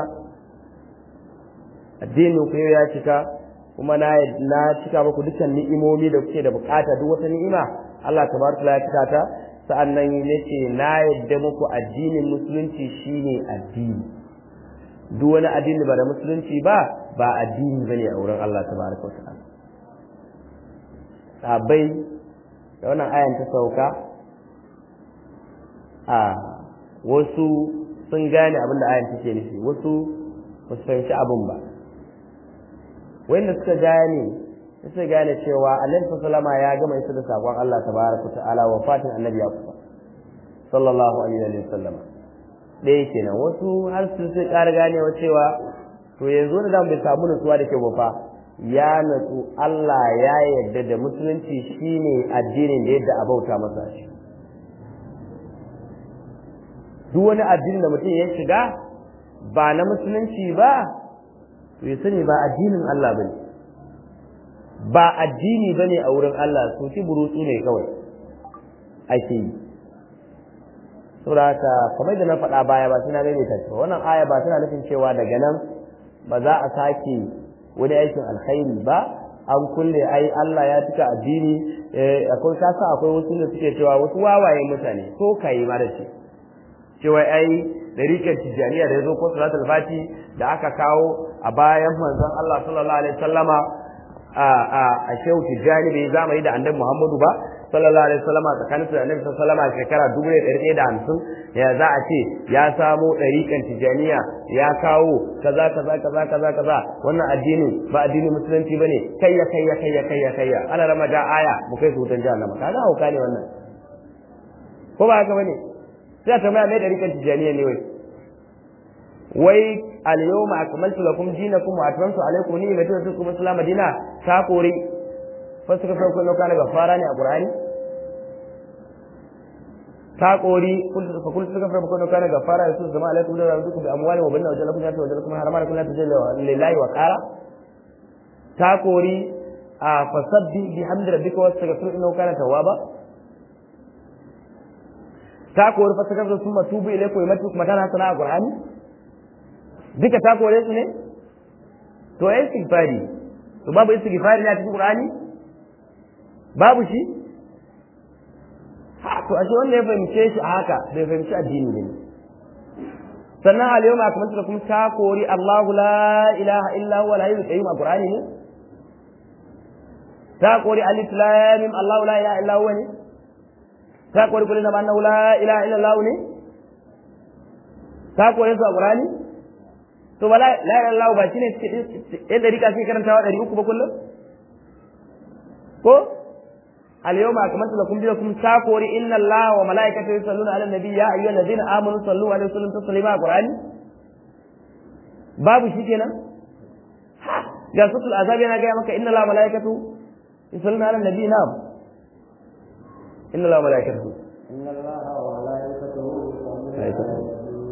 addinin ku ya cika kuma na na cika muku dukkan ni'imomi da kuke da bukata duk wata ni'ima Allah tabaraka ya cika ta sa'annan yace na yadda muku addinin musulunci shine addini duk wani addini ba da musulunci ba ba addini bane a wurin Allah tabaraka ta'ala sabai da wannan ayan ta sauka a wasu sun gane abin da ayan take nufi wasu ba su fahimci abin ba wanda suka gane suka gane cewa annabi sallama ya gama isa da sakon Allah tabaraka ta'ala wa fatin annabi ya kusa sallallahu alaihi wa sallam ɗaya kenan wasu har su sai ƙara ganewa cewa to yanzu da bai samu nutsuwa da ke ba ya natsu Allah ya yarda da musulunci shine addinin da yadda a bauta masa shi duk wani addinin da mutum ya shiga ba na musulunci ba to ya sani ba addinin Allah bane ba addini bane a wurin Allah so ki burutsu ne kawai ake yi saboda haka kamar da na faɗa baya ba suna gane ta wannan aya ba tana nufin cewa daga nan ba za a sake wani aikin alkhairi ba an kulle ai Allah ya cika addini akwai kasa akwai wasu da suke cewa wasu wawaye mutane ko kai ma da shi cewa ai dariƙar tijjaniya da ya zo ko salatul fati da aka kawo a bayan manzon Allah sallallahu alaihi wasallama a a a shehu tijjani bai zamani da annabi Muhammadu ba sallallahu alaihi wasallama tsakanin da annabi sallallahu alaihi wasallama shekara dubu da ɗari da hamsin ya za a ce ya samo ɗariƙan tijjaniya ya kawo kaza kaza kaza kaza kaza wannan addinin ba addinin musulunci bane kayya kayya kayya kayya kayya ana rama da aya mu kai su wutan jahannama kaga hauka ne wannan ko ba haka bane sai a tambaya mai ɗariƙan tijjaniya ne wai wai al-yawma akmaltu lakum dinakum wa atmamtu alaykum ni'mati wa raditu islam dina ta kore fa suka farko lokacin ga fara ne a qur'ani ta kori fa kullu suka farko lokacin ga fara yasu zama alaikum da rabbukum bi amwali wa banna wa jalakum ya wa jalakum harama kullu tajalla lillahi wa qara ta kori a fasabbi bi hamdi rabbika wastaghfir innahu kana tawwaba ta kori fa suka farko summa tubu ilaykum wa matu kuma tana sana a qur'ani duka ta kore su ne to ai istighfari to babu istighfari ne a cikin qur'ani babu shi ha to ashe wanda ya fahimce shi a haka bai fahimci addini ne sannan al yawma akmaltu lakum ta kori Allahu la ilaha illa huwa al-hayyul qayyum a qur'ani ne ta kori alif lam mim Allahu la ilaha illa huwa ne ta kori kullu na annahu la ilaha illa Allah ne ta kore su a qur'ani to ba la ilaha illallah ba shine yan dariƙa sai karantawa ɗari uku ba kullum ko al yawma akmaltu lakum dinakum takori inna allaha wa malaikatahu yusalluna ala nabi ya ayyuhal ladina amanu sallu alaihi wa sallam taslima qur'ani babu shi kenan ga sutul azab yana ga maka inna allaha wa malaikatahu yusalluna ala nabi na'am inna allaha wa malaikatahu inna allaha wa malaikatahu yusalluna ala nabi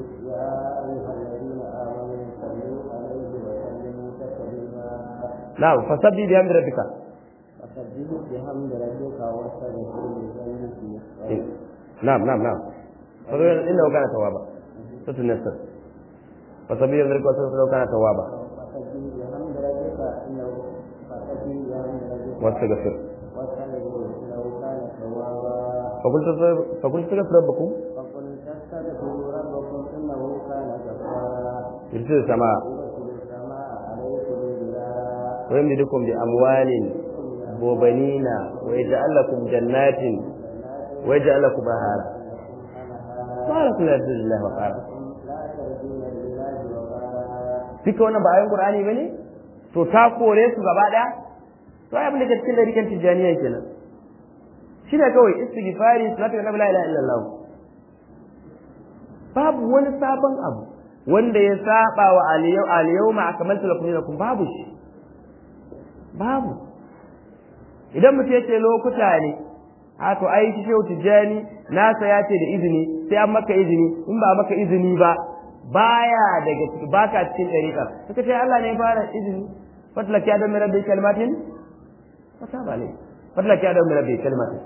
نعم فسبح بحمد ربك فسبح بحمد ربك واستغفره لذنبك نعم نعم نعم إنه كان توابا سورة النصر فسبح بحمد ربك واستغفره كان توابا فسبح بحمد ربك إنه فسبح بحمد ربك واستغفر واستغفره إنه كان توابا فقلت فقلت استغفر ربكم فقل تستغفروا ربكم إنه كان غفارا يرسل السماء يرسل السماء عليكم بلا ويمددكم بأموال وبنين ويجعل لكم جنات ويجعل لكم بهارا ما لكم لا تجد الله وقارا لا ترجون لله وقارا duka wannan ba ayin qur'ani bane to ta kore su gaba daya to ai abin da ke cikin dariƙan tijaniya kenan shi ne kawai istighfari salatu nabi la ilaha illallah babu wani sabon abu wanda ya saba wa aliyau ma akamaltu lakum dinakum babu shi babu idan mutum yace lokuta ne a to ai shi shehu tijjani nasa ya ce da izini sai an maka izini in ba maka izini ba baya daga ciki baka cikin dariƙa suka ce Allah ne ya fara izini fatlaki adam min rabbi kalimatin fata ba ne fatlaki adam min rabbi kalimatin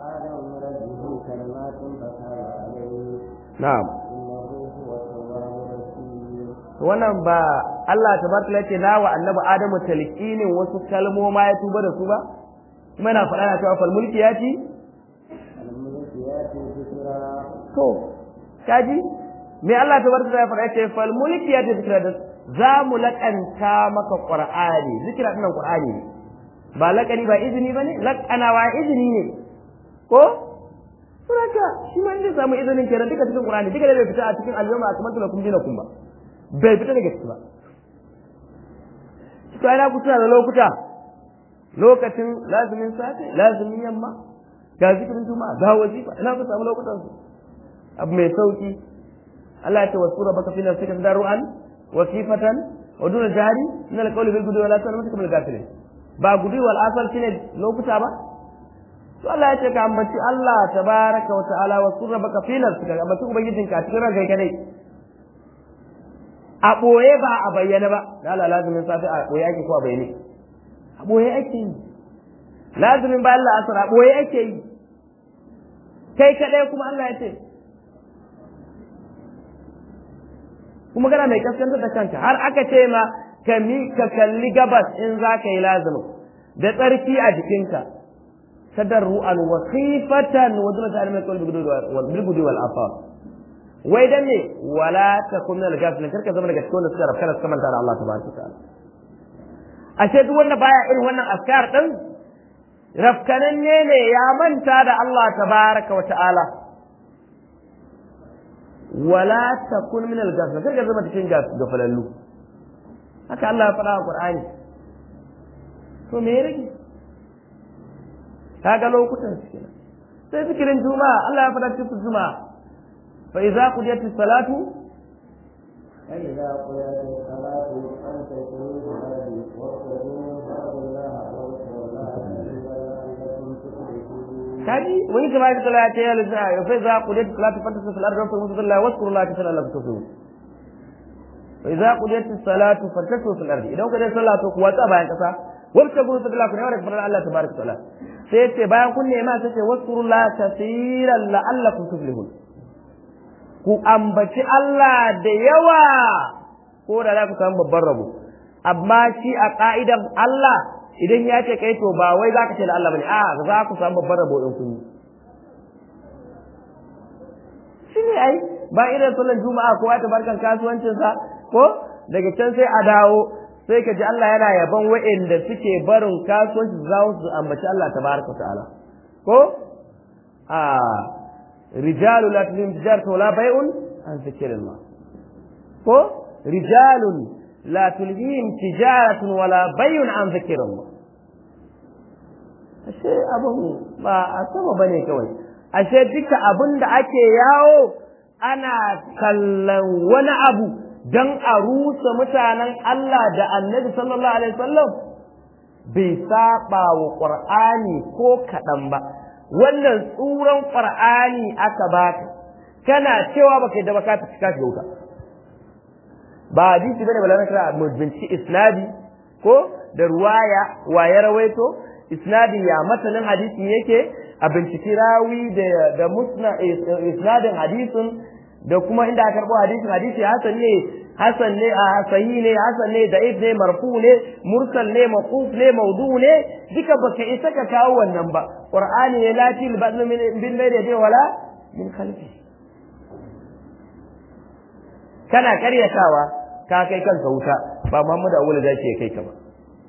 na'am wannan ba Allah tabaraka yake na wa annabi Adamu talqinin wasu kalmoma ya tuba da su ba kuma yana faɗa na cewa fal mulki yati to kaji me Allah tabaraka ya faɗa yake fal mulki yati zikra da za mu laƙanta maka qur'ani zikra dinnan qur'ani ne ba laƙani ba izini bane laƙanawa izini ne ko Suraka shi ma inda samu izinin kenan duka cikin Qur'ani duka da bai fita a cikin al-yawma akmaltu lakum dinakum ba bai fita daga ciki ba to ana kusa da lokuta lokacin lazumin safe lazumin yamma ga zikirin juma'a ga wazifa ina ku samu lokutan su abu mai sauki Allah ya ce wasu rabbaka fi nafsika tadarruan wa khifatan wa duna jari min al-qawli bil gudu wa la tanamtu bil ghafilin ba gudu wal asal shine lokuta ba to Allah ya ce ka ambaci Allah tabaraka wa ta'ala wa surra baka fi nafsika ka ambaci ubangijin ka cikin ranka kadai a boye ba a bayyana ba da Allah lazumin safi a boye ake ko a bayyane a boye ake yi lazumin ba Allah asar a boye ake yi kai kadai kuma Allah ya ce kuma kana mai kaskantar da kanka har aka ce ma ka mi ka kalli gabas in za ka yi lazumin da tsarki a jikinka tadarru'an wa khifatan wa duna ta'ala min qalbi bil gudu wal afar wai dan ne wala takun min al-ghafilin karka zama daga cikin wanda suka rafkana suka manta da Allah tabaraka ta'ala ashe duk wanda baya irin wannan askar din rafkananne ne ya manta da Allah tabaraka wa ta'ala wala takun min al-ghafilin karka zama cikin gafalallu haka Allah ya faɗa a Qur'ani to me ya rage kaga lokutan su kenan sai zikirin juma'a Allah ya faɗa cikin juma'a fa idza qudiyat as-salatu fa idza qudiyat as-salatu fantashuru fil ardi wabtaghu min fadlillahi kaji wani kama ya kala ta ya lissa ya fa idza qudiyat as-salatu fantashuru fil ardi wabtaghu min fadlillahi waskuru Allah ta sallallahu alaihi wasallam fa idza qudiyat as-salatu fantashuru fil ardi idan ka dai sallah to kuwa ta bayan kasa wabtaghu min fadlillahi ku ne wa daga Allah tabaraka ta'ala sai ce bayan kun nema sai ce waskurullah kasiran la'allakum tuflihun ku ambaci Allah da yawa ko da za ku samu babban rabo amma shi a ka'idan Allah idan ya ce kai to ba wai za ka ce da Allah bane a za ku samu babban rabo in kun yi shi ne ai ba irin sallan juma'a kowa ta barkan kasuwancinsa ko daga can sai a dawo sai ka ji Allah yana yaban wa'inda suke barin kasuwanci za su ambaci Allah tabaraka ta'ala ko a rijalu la tulhim tijaratu wala bai'un an zikrillah ko rijalun la tulhim tijaratun wala bai'un an zikrillah ashe abun ba a sama bane kawai ashe duka abin da ake yawo ana kallon wani abu don a rusa mutanen Allah da annabi sallallahu alaihi wasallam bai saba wa ƙur'ani ko kaɗan ba wannan tsuran ƙur'ani aka baka kana cewa baka da baka ta cika shiga wuta ba hadisi bane bala kira mu binci isnadi ko da ruwaya waye rawaito isnadi ya matanin hadisi yake a binciki rawi da da musna isnadin hadisin da kuma inda aka karbo hadisin hadisi hasan ne hasan ne a sahi ne hasan ne da'if ne marfu ne mursal ne maquf ne maudu ne duka baka isa ka kawo wannan ba qur'ani ne la til ba'd min bin bayda dai wala min khalfi kana karyatawa ka kai kanka wuta ba Muhammadu Awwal zaki ya kai ka ba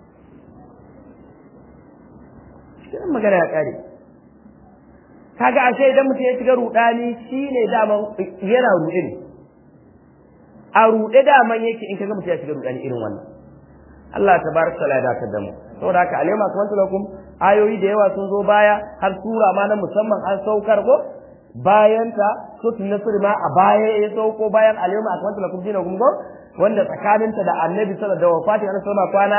kiran magana ya kare kaga ashe idan mutum ya shiga rudani shine daman yana rude ne a rude daman yake in kaga mutum ya shiga rudani irin wannan Allah tabaraka taala ya dace da mu saboda haka alema kamar lakum ayoyi da yawa sun zo baya har sura ma na musamman an saukar ko bayan ta suratul nasr ma a baya ya sauko bayan al-yawma akmaltu lakum dinakum ko wanda tsakaninta da annabi sallallahu alaihi wasallam da wafatin annabi kwana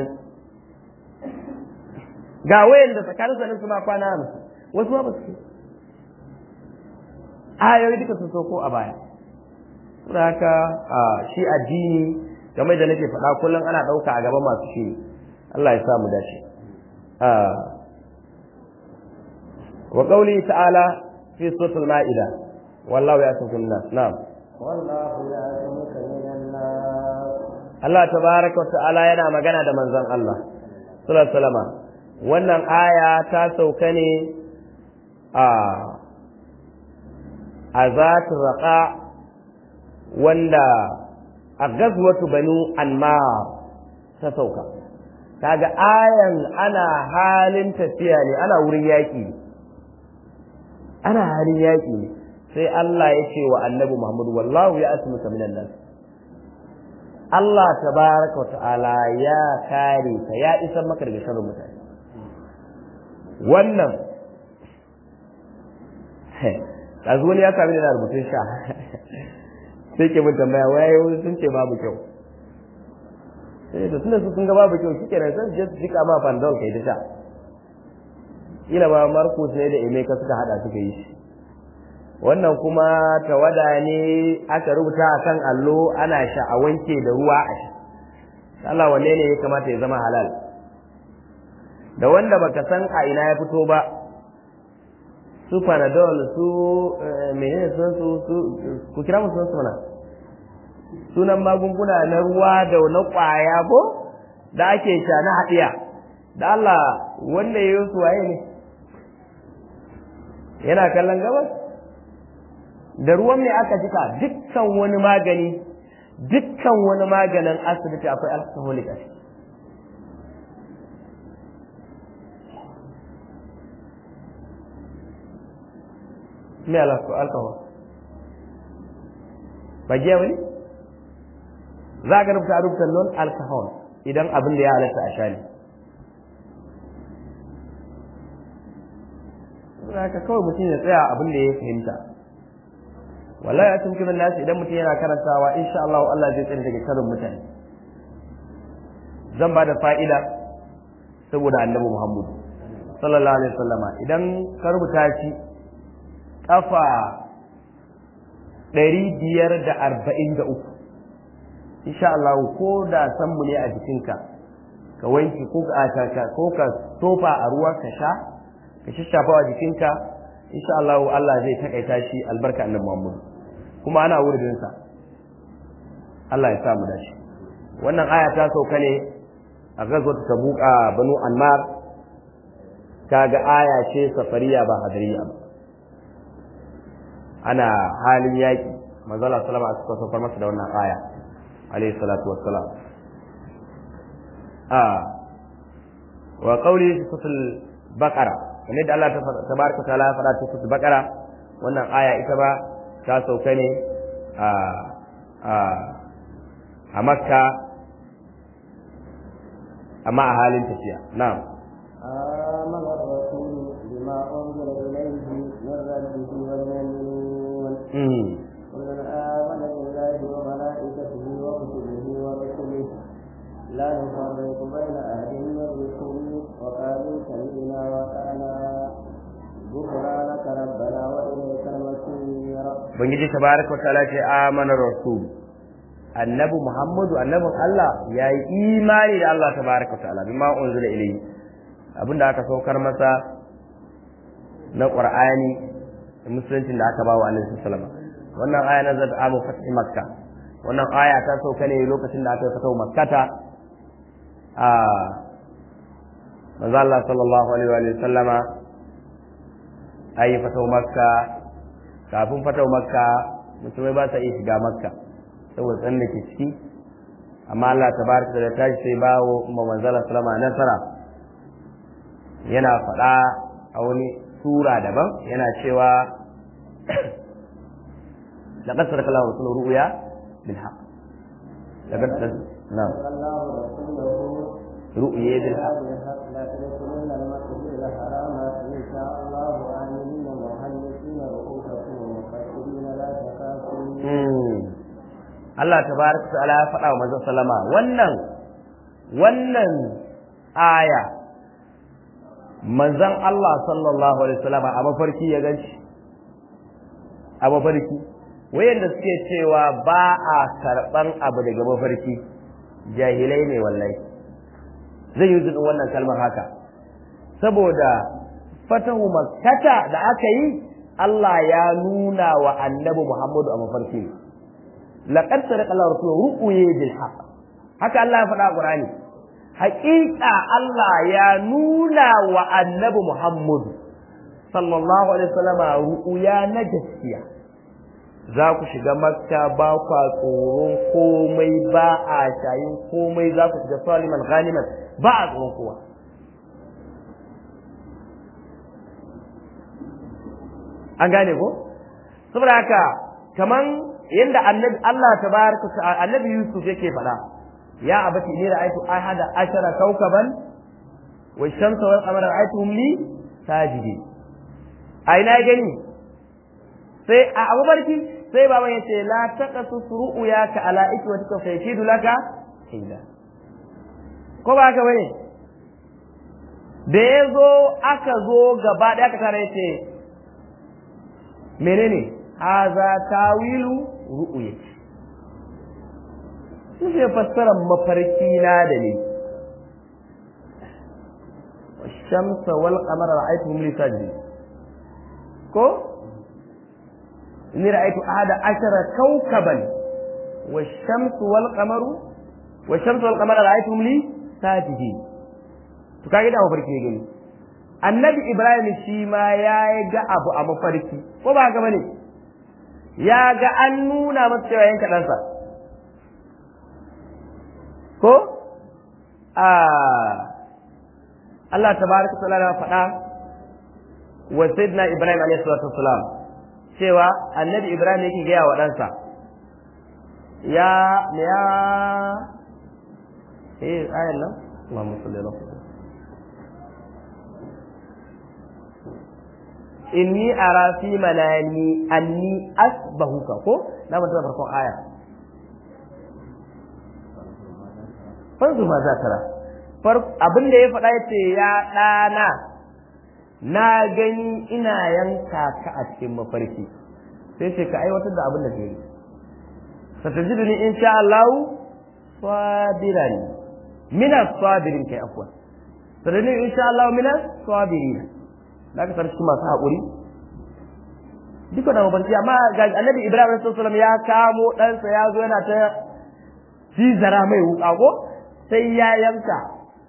80 ga wayan da tsakanin sa su ma kwana 50 wasu ba su ayoyi duka sun sauko a baya saboda haka shi addini game da nake faɗa kullum ana ɗauka a gaban masu shi Allah ya sa mu dace wa qawli ta'ala fi suratul ma'ida wallahu ya'tukum nas na'am wallahu ya'tumuka minan nas Allah tabaraka wa ta'ala yana magana da manzon Allah sallallahu alaihi wasallam wannan aya ta sauka ne a a zatu raqa wanda a gazwatu banu anmar ta sauka kaga ayan ana halin tafiya ne ana wurin yaƙi ana halin yaƙi sai Allah ya ce wa annabi Muhammadu wallahu ya asmuka minan nas Allah tabaraka wa ta'ala ya kare ka ya isar maka daga sharrin mutane wannan kazu wani ya sami da rubutun sha sai ke mun tambaya waye sun ce babu kyau sai da tunda su sun ga babu kyau shike nan sai su jika ma pandol kai ta sha ila ba Marcus ne da Emeka suka hada suka yi shi wannan kuma tawada ne aka rubuta akan allo ana sha a wanke da ruwa a sha Allah wanne ne ya kamata ya zama halal da wanda baka san a ina ya fito ba su panadol su menene sun su ku kira musu su mana sunan magunguna na ruwa da na kwaya ko da ake sha na haɗiya da Allah wanda ya yi su waye ne yana kallon gabas da ruwan mai aka jika dukkan wani magani dukkan wani maganin asibiti akwai alcoholic a ciki me alcohol ba giya bane za ka rubuta rubuta non alcohol idan abin da ya halatta a shani haka kawai mutum ya tsaya abin da ya fahimta wallahi a cikin nasu idan mutum yana karantawa insha Allah Allah zai tsare daga karin mutane zan ba da fa'ida saboda annabi Muhammad sallallahu alaihi wasallama idan ka rubuta shi kafa ɗari biyar da arba'in da uku insha Allah ko da san mu ne a jikinka ka wanke ko ka ko ka tofa a ruwa ka sha ka shishafa a jikinka insha Allah Allah zai takaita shi albarka annabi Muhammad kuma ana wurin sa Allah ya sa mu dashi wannan aya ta sauka ne a gazwat tabuka banu anmar kaga aya ce safariya ba hadariya ba ana halin yaƙi manzala salama suka saukar masa da wannan aya alayhi salatu wassalam a wa qawli suratul baqara kamar da Allah tabaraka taala ya faɗa cikin suratul baqara wannan aya ita ba ta sauka ne a a a makka amma a halin tafiya na'am آمن الرسول بما أنزل إليه من ربه والمؤمنون كل آمن بالله وملائكته وكتبه ورسله لا نفرق بين أحد من رسله وقالوا سمعنا وأطعنا غفرانك ربنا وإليك المصير Ubangiji tabaraka wa ta'ala ce amana rasul annabi Muhammadu annabin Allah ya yi imani da Allah tabaraka wa ta'ala bima unzila ilayhi abinda aka saukar masa na Qur'ani da musuluncin da aka ba wa Annabi sallallahu alaihi wasallam wannan aya na zata amu fatih makka wannan aya ta sauka ne lokacin da aka yi fatawa makkata a manzo Allah sallallahu alaihi wa sallama ayi fatawa makka kafin fatawa makka musulmai ba sa iya shiga makka saboda tsan da ke ciki amma Allah tabaraka da tashi sai bawo kuma manzo Allah sallama nasara yana faɗa a wani sura daban yana cewa لقد صدق الله رسوله رؤيا بالحق لقد نعم الله رسوله رؤيا بالحق بالحق لا تدخلن المسجد الحرام إن شاء الله آمنين محلقين رؤوسكم Allah tabaraka ta'ala ya faɗa wa manzon sallama wannan wannan aya manzon Allah sallallahu alaihi wasallam a mafarki ya ganci a mafarki wayanda suke cewa ba a karban abu daga mafarki jahilai ne wallahi zai yi zubin wannan kalmar haka saboda fatahu makkata da aka yi Allah ya nuna wa annabi Muhammadu a mafarki laqad sadaqa Allah rasuluhu ru'ye bil haqq haka Allah ya faɗa a Qur'ani haƙiƙa Allah ya nuna wa annabi Muhammadu sallallahu alaihi wasallama ru'ya na gaskiya za ku shiga makka ba kwa tsoron komai ba a shayin komai za ku shiga saliman ghaniman ba a tsoron kowa an gane ko saboda haka kaman yanda annabi Allah tabaraka annabi Yusuf yake faɗa ya abati ni ra'aytu ahada ashara kawkaban wa shamsa wal qamara ra'aytuhum li sajidin a ina gani sai a abubarki sai baban yace la taqasu ru'yaka ala ikwatika fa yakidu laka illa ko ba haka bane da ya zo aka zo gaba da aka tare yace menene haza tawilu ru'yati sun ce fassarar mafarki na da ne shamsa wal qamara ra'aytuhum li sajdi ko inni ra'aytu ahada ashara kawkaban wash-shamsu wal qamaru wash-shamsu wal qamara ra'aytuhum li sajidin to kage da mafarki ne gani annabi ibrahim shi ma ya ga abu a mafarki ko ba ga bane ya ga an nuna masa cewa yanka ɗansa ko a Allah tabaraka ta'ala ya faɗa wa sayyidina Ibrahim alayhi salatu wassalam cewa annabi Ibrahim yake gaya wa ɗansa ya ya eh ayan nan Allahumma salli ala inni ara fi manani anni asbahuka ko na mutum farkon aya fanzu ma za tara abin da ya faɗa ya ce ya ɗana na gani ina yanka ka a cikin mafarki sai ce ka aiwatar da abin da ke yi satajidu ni in sha Allah sabiran mina sabirin kai afwa satajidu in sha Allah mina sabirin da ka sarki masu haƙuri duka da mafarki amma ga annabi Ibrahim sallallahu alaihi wasallam ya kamo ɗansa ya zo yana ta zizara mai wuƙa ko sai ya yanka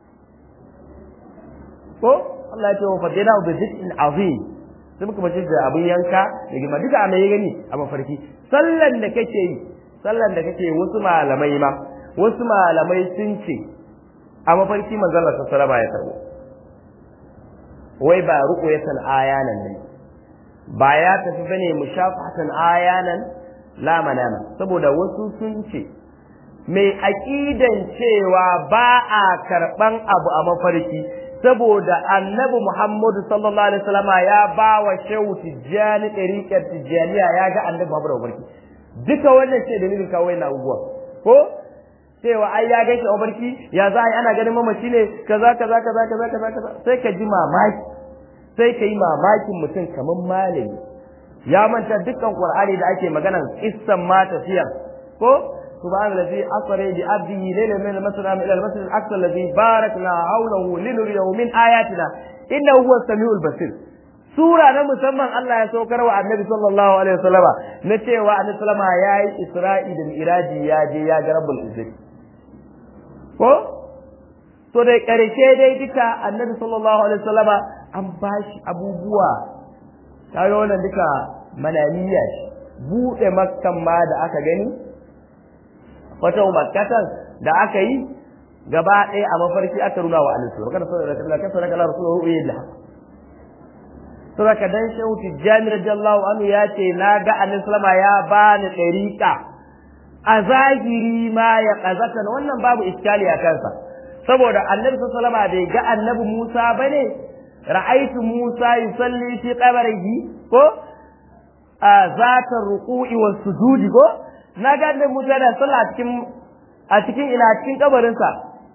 ko Allah ya ce wa fadina bi dhikrin azim sai muka bace da abin yanka da gima duka a mai gani a mafarki sallan da kake yi sallan da kake wasu malamai ma wasu malamai sun ce a mafarki manzon Allah sallallahu alaihi ya karbo wai ba ruqyatan ayanan ne ba ya tafi bane mushafatan ayanan la manama saboda wasu sun ce mai aƙidan cewa ba a karɓan abu a mafarki saboda annabi Muhammadu sallallahu alaihi wasallama ya ba wa shehu tijjani ɗariƙar tijjaniya ya ga annabi Muhammadu a mafarki duka wannan ce dalilin kawai na abubuwa ko cewa ai ya gaishe a mafarki ya za a yi ana ganin mamaci ne kaza kaza kaza kaza kaza kaza sai ka ji mamaki sai ka yi mamakin mutum kamar malami ya manta dukkan qur'ani da ake maganan kissan ma tafiyar ko سبحان الذي أسرى بعبده ليلا من المسجد إلى المسجد الأقصى الذي باركنا حوله لنريه من آياتنا إنه هو السميع البصير sura na musamman Allah ya saukar wa annabi sallallahu alaihi wasallam na cewa annabi sallama yayi isra'i da miraji ya je ya ga rabbul izzati ko to dai karshe dai duka annabi sallallahu alaihi wasallama an bashi abubuwa kaga wannan duka mananiya bude makkan ma da aka gani wata makkatan da aka yi gaba ɗaya a mafarki aka nuna wa annabi wa kana sallallahu alaihi wasallam kana rasulullahi ru'ya da saboda dan shehu tijjani radiyallahu anhu ya ce na ga annabi sallama ya bani ɗariƙa a zahiri ma ya ƙazatan wannan babu iskali a kansa saboda annabi sallama bai ga annabi Musa bane ra'aitu Musa yusalli fi qabrihi ko a zatar ruku'i was sujudi ko na ga annabi Musa yana sallah a cikin a cikin ina cikin kabarinsa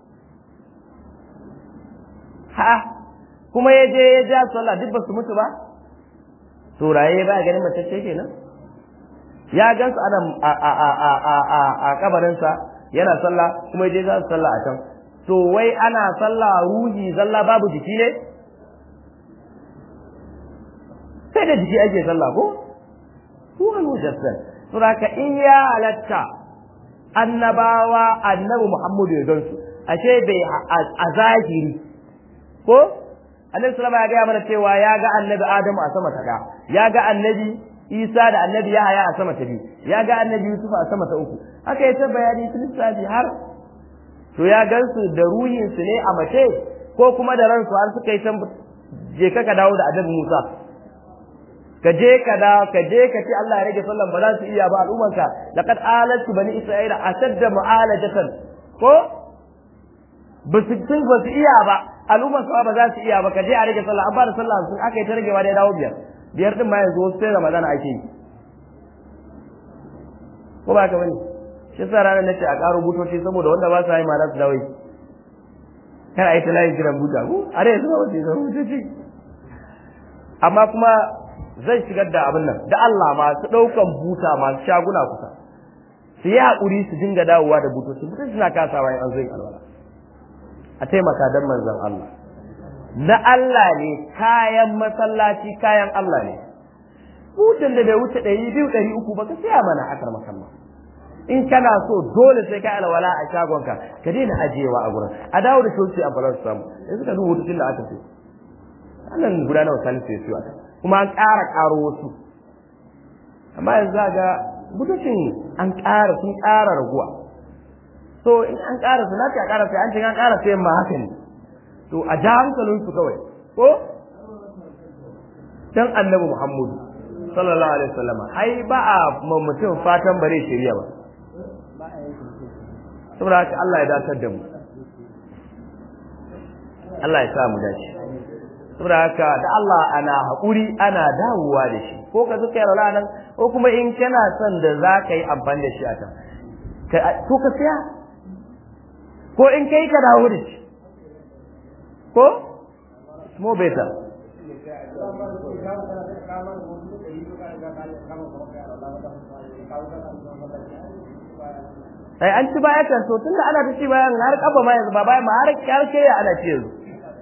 ha kuma ya je ya ja sallah duk ba su mutu ba to raye ba ganin matacce kenan ya gan su ana a a a a a a a kabarinsa yana sallah kuma ya je za su sallah a can to wai ana sallah ruhi zalla babu jiki ne sai da jiki ake sallah ko ruwan mujassal to haka in ya halatta annabawa annabi Muhammadu ya gansu ashe bai a zahiri ko annabi sallama ya gaya mana cewa ya ga annabi Adamu a sama ta ɗaya ya ga annabi Isa da annabi Yahaya a sama ta biyu ya ga annabi Yusuf a sama ta uku haka ya ta bayani lissafi har to ya gansu da ruhinsu ne a mace ko kuma da ransu har suka yi can je ka dawo da annabi Musa ka je ka da ka je ka ce Allah ya rage sallan ba za su iya ba al'ummanka laqad alatu bani isra'ila ashadda mu'alajatan ko ba su tun ba su iya ba al'umman sa ba za su iya ba ka je a rage sallah an ba da sallah sun aka yi ta ragewa da ya dawo biyar biyar din ma yanzu wasu sai ramadana ake yi ko ba ka bane shi sa ranar nace a ƙaro butoci saboda wanda ba su yi ma za su dawo kar a yi ta layin kiran buta ko a da yanzu ba wasu yi butoci amma kuma zan shigar da abin nan da Allah masu ɗaukan buta masu shaguna kusa su yi haƙuri su dinga dawowa da butoci butoci suna kasawa in an zo yin alwala a taimaka don manzon Allah na Allah ne kayan masallaci kayan Allah ne butan da bai wuce ɗari biyu ɗari uku ba ka saya mana akar masallah in kana so dole sai ka alwala a shagonka ka daina ajiyewa a gurin a dawo da shoci a balar samu yanzu ka duba hutun da aka ce annan guda nawa salisu ya siyo kuma an ƙara ƙaro wasu amma yanzu ga butocin an ƙara sun ƙara raguwa so in an ƙara su lafiya ƙara sai an ce an ƙara sayan ma haka ne to a ja hankalin su kawai ko dan annabi muhammadu sallallahu alaihi wasallama ai ba a mutum fatan bare shirya ba saboda haka Allah ya datar da mu Allah ya sa mu dace saboda haka da Allah ana haƙuri ana dawowa da shi ko ka zuka yaro nan ko kuma in kana son da za ka yi amfani da shi a can ko ka siya ko in kai ka dawo da shi ko more better ai an ci baya kan so tunda ana ta ci bayan har kafa ma yanzu ba bayan ma har karshe ya ana ci yanzu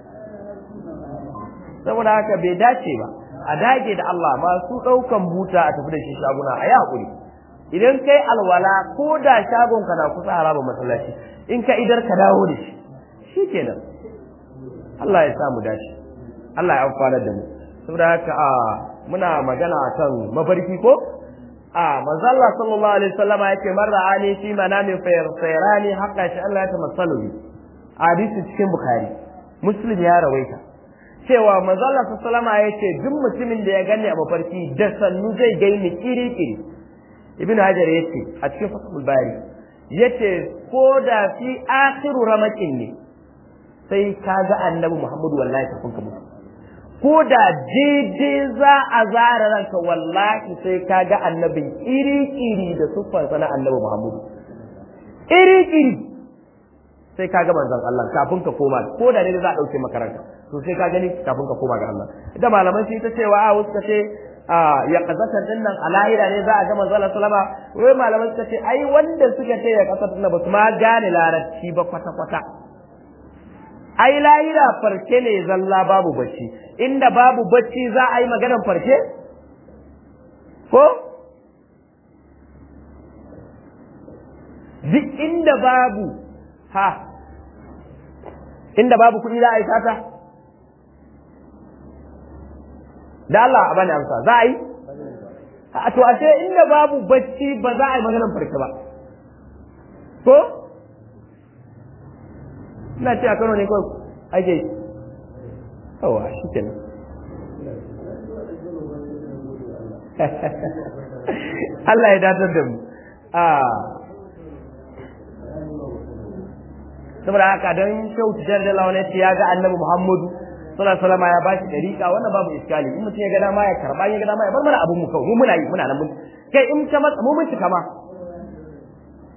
saboda haka bai dace ba a dage da Allah masu ɗaukan buta a tafi da shi shaguna a yi haƙuri idan kai alwala ko da shagon ka na kusa haraba masallaci in ka idar ka dawo da shi shi kenan Allah ya samu dace Allah ya amfana da mu saboda haka a muna magana kan mafarki ko a manzo Allah sallallahu alaihi wasallam yake man ra'ani fi manami fayrani haqqa shi Allah ya tamassalu bi hadisi cikin bukhari muslim ya rawaita cewa manzo Allah sallallahu alaihi yace duk mutumin da ya gani a mafarki da sannu zai gaini kiri kiri ibnu hajar yace a cikin fathul bari yace ko da fi akhiru ramakin ne sai kaga annabi muhammadu wallahi kafin ka mutu ko da daidai za a zara ranka wallahi sai kaga annabin iri iri da siffarsa na annabi muhammadu iri iri sai ka ga manzon Allah kafin ka koma ko da ne za a dauke makaranta to sai ka gani kafin ka koma ga Allah ita malaman shi ta cewa a wasu ce a ya kazata din nan a lahira ne za a ga manzon Allah sallama wai malaman suka ce ai wanda suka ce ya kazata din ba su ma gane larabci ba kwata kwata ai lahira farke ne zalla babu bacci inda babu bacci za a yi maganar farke ko duk inda babu ha inda babu kuɗi za a yi sata da Allah a bani amsa za a yi a to ashe inda babu bacci ba za a yi maganar farke ba ko ina ce a Kano ne kawai ake yawa shi kenan Allah ya datar da mu saboda haka don shau tijar da lawan yace ya ga annabi Muhammadu sallallahu alaihi wasallam ya bashi dariƙa wannan babu iskali in mutum ya ga dama ya karba ya ga dama ya bar mana abun mu kawai mu muna yi muna nan mun kai in ta matsa mu mun cika ma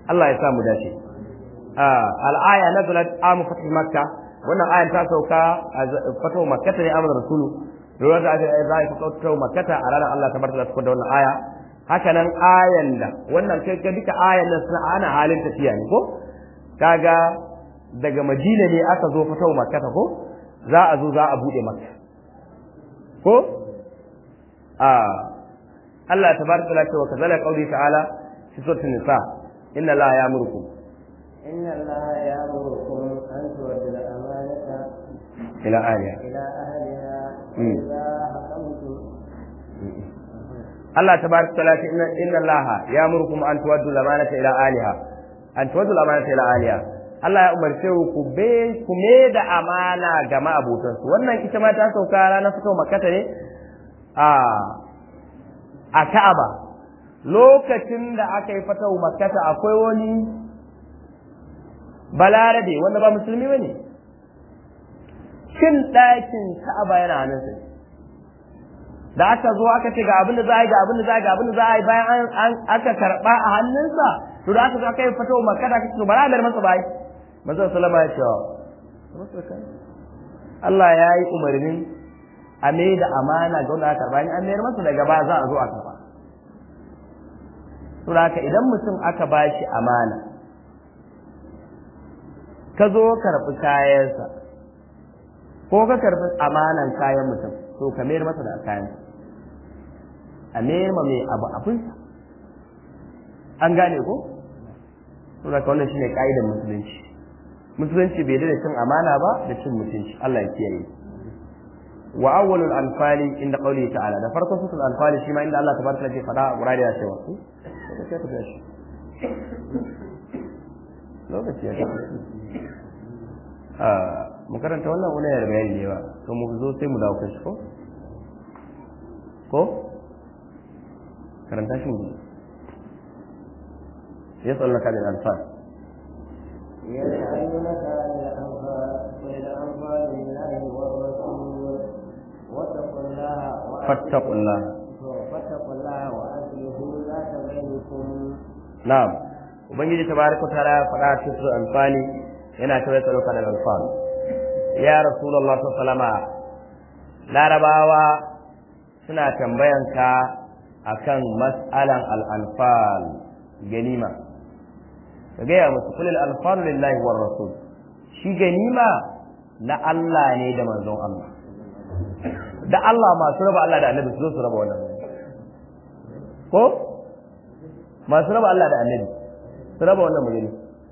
Allah ya sa mu dace al-aya nazalat amu fatih makka wannan ayan ta sauka a fatawa makkata ne amana rasulu lura da aka za a fatawa makkata a ranar Allah ta barka da wannan aya haka nan ayan da wannan kai ga duka ayan nan suna ana halin tafiya ne ko kaga daga madina ne aka zo fatawa makkata ko za a zo za a bude makka ko a Allah tabaraka wa ta'ala wa kazalika qawli ta'ala fi suratul nisa inna la ya'murukum inna allaha ya'murukum an tu'addu al-amanata ila aliya ila ahliha Mm. idha hakamtum Allah tabaraka wa ta'ala ce inna inna Allah ya'murukum an tu'addu al-amanata ila aliha an tu'addu al-amanata ila aliha Allah ya umarce ku be ku me da amana ga ma'abotansu wannan ita ma ta sauka ranar fito makkata ne a a Ka'aba lokacin da aka yi fatahu makkata akwai wani balarabe wanda ba musulmi bane shin ɗakin Ka'aba yana hannunsa ne da aka zo aka ce ga abin da za a yi ga abin da za a yi ga abin da za a yi bayan an an- aka karɓa a hannunsa to da aka zo aka yi fatahu makkata aka ce to bara a bar masa bai manzo sallama ya ce Allah ya yi umarnin a mai da amana ga wanda aka karba in an mayar masa daga ba za a zo a karba to haka idan mutum aka ba shi amana ka zo karɓi kayansa ko ka karɓi amanan kayan mutum to ka mayar masa da kayansa a mayar ma mai abu abinsa an gane ko to haka wannan shine ka'idar musulunci musulunci bai da cin amana ba da cin mutunci Allah ya kiyaye wa awwalul anfali inda qawli ta'ala da farkon sutul anfali shi ma inda Allah tabaraka ke fada a Qur'ani ya cewa su sai ka tafi lokaci ya tafi a mu karanta wannan wani yar bayani ne ba to mu zo sai mu dawo kan shi ko ko karanta shi mu yas'alunaka bil anfal يسألونك عن الأنفال قل الأنفال لله والرسول واتقوا الله وأصلحوا- فاتقوا الله فاتقوا الله وأصلحوا ذات بينكم Na'am, Ubangiji tabaraka wa ta'ala ya faɗa cikin sura Anfali yana ta tsaro ka daga Anfal. Ya Rasulullah sallallahu alaihi wasallam Larabawa suna tambayan ka akan mas'alan al-anfal ganima. Ka gaya musu kulil anfalu lillahi war rasul. Shi ganima na Allah ne da manzon Allah. Da Allah masu raba Allah da Annabi su zo su raba wannan. Ko? masu raba Allah da annabi su raba wannan magani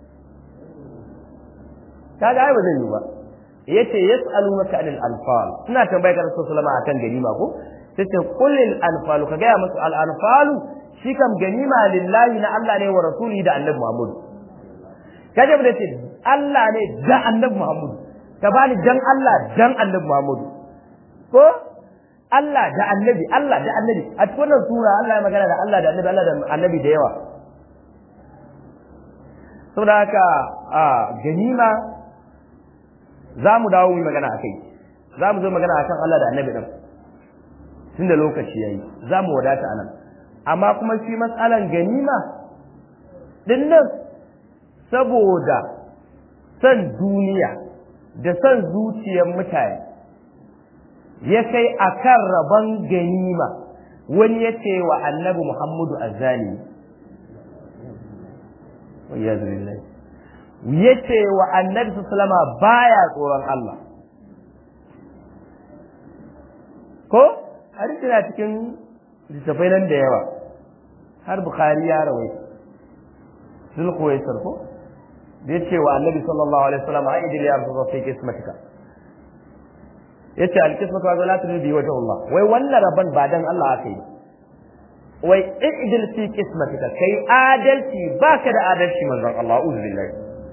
kaga ai ba zai yi ba yace yas'alunaka anil anfal suna tambayar ka Rasul sallama akan ganima ko sai ce qulil anfal ka ga musu al anfal shi kam ganima lillahi na Allah ne wa rasuli da annabi Muhammad kaje da ce Allah ne da annabi Muhammad ka bani dan Allah dan annabi Muhammad ko Allah da annabi Allah da annabi a cikin wannan sura Allah ya magana da Allah da annabi Allah da annabi da yawa saboda haka a ganima za mu dawo mu yi magana a kai za mu zo magana a kan Allah da annabi ɗin tun da lokaci ya yi za mu wadata anan amma kuma shi matsalan ganima ɗin nan saboda son duniya da son zuciyar mutane ya kai a kan rabon ganima wani ya ce wa annabi Muhammadu azzali ya ce wa annabi sallama baya tsoron Allah ko hadisi na cikin littafai nan da yawa har bukhari ya rawai zulkuwaisar ko da ya ce wa annabi sallallahu alaihi wasallam a idil ya rasu fi kismatika yace alkismatu wa la tudri wajh Allah wai wannan rabban ba dan Allah aka yi wai idil fi kismatika kai adalci baka da adalci manzon Allah uzu billahi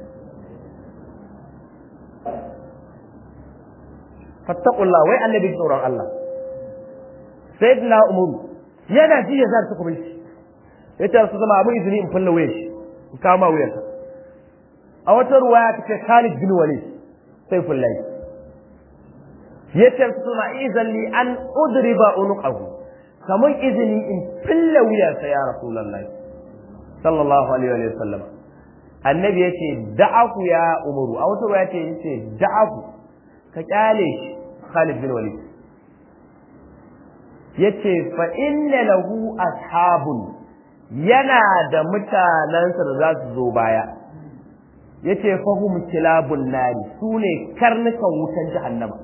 fattaqullah wai annabi tsoron Allah sayyidina umar yana ji ya zarta kuma shi yace su zama abu izini in fulla wayar shi in kama wayarsa a wata ruwaya ta ce Khalid bin Walid sai fullai yace su zama izalli an udriba unuqahu kamun izini in fulla wuyarsa ya rasulullahi sallallahu alaihi wa sallam annabi ya ce da'aku ya umaru a wata ruwa ce ya ce da'aku ka kyale shi Khalid bin Walid ya ce fa inna lahu ashabun yana da mutanensa da za su zo baya ya ce fahim kilabun nari su ne karnukan wutan jahannama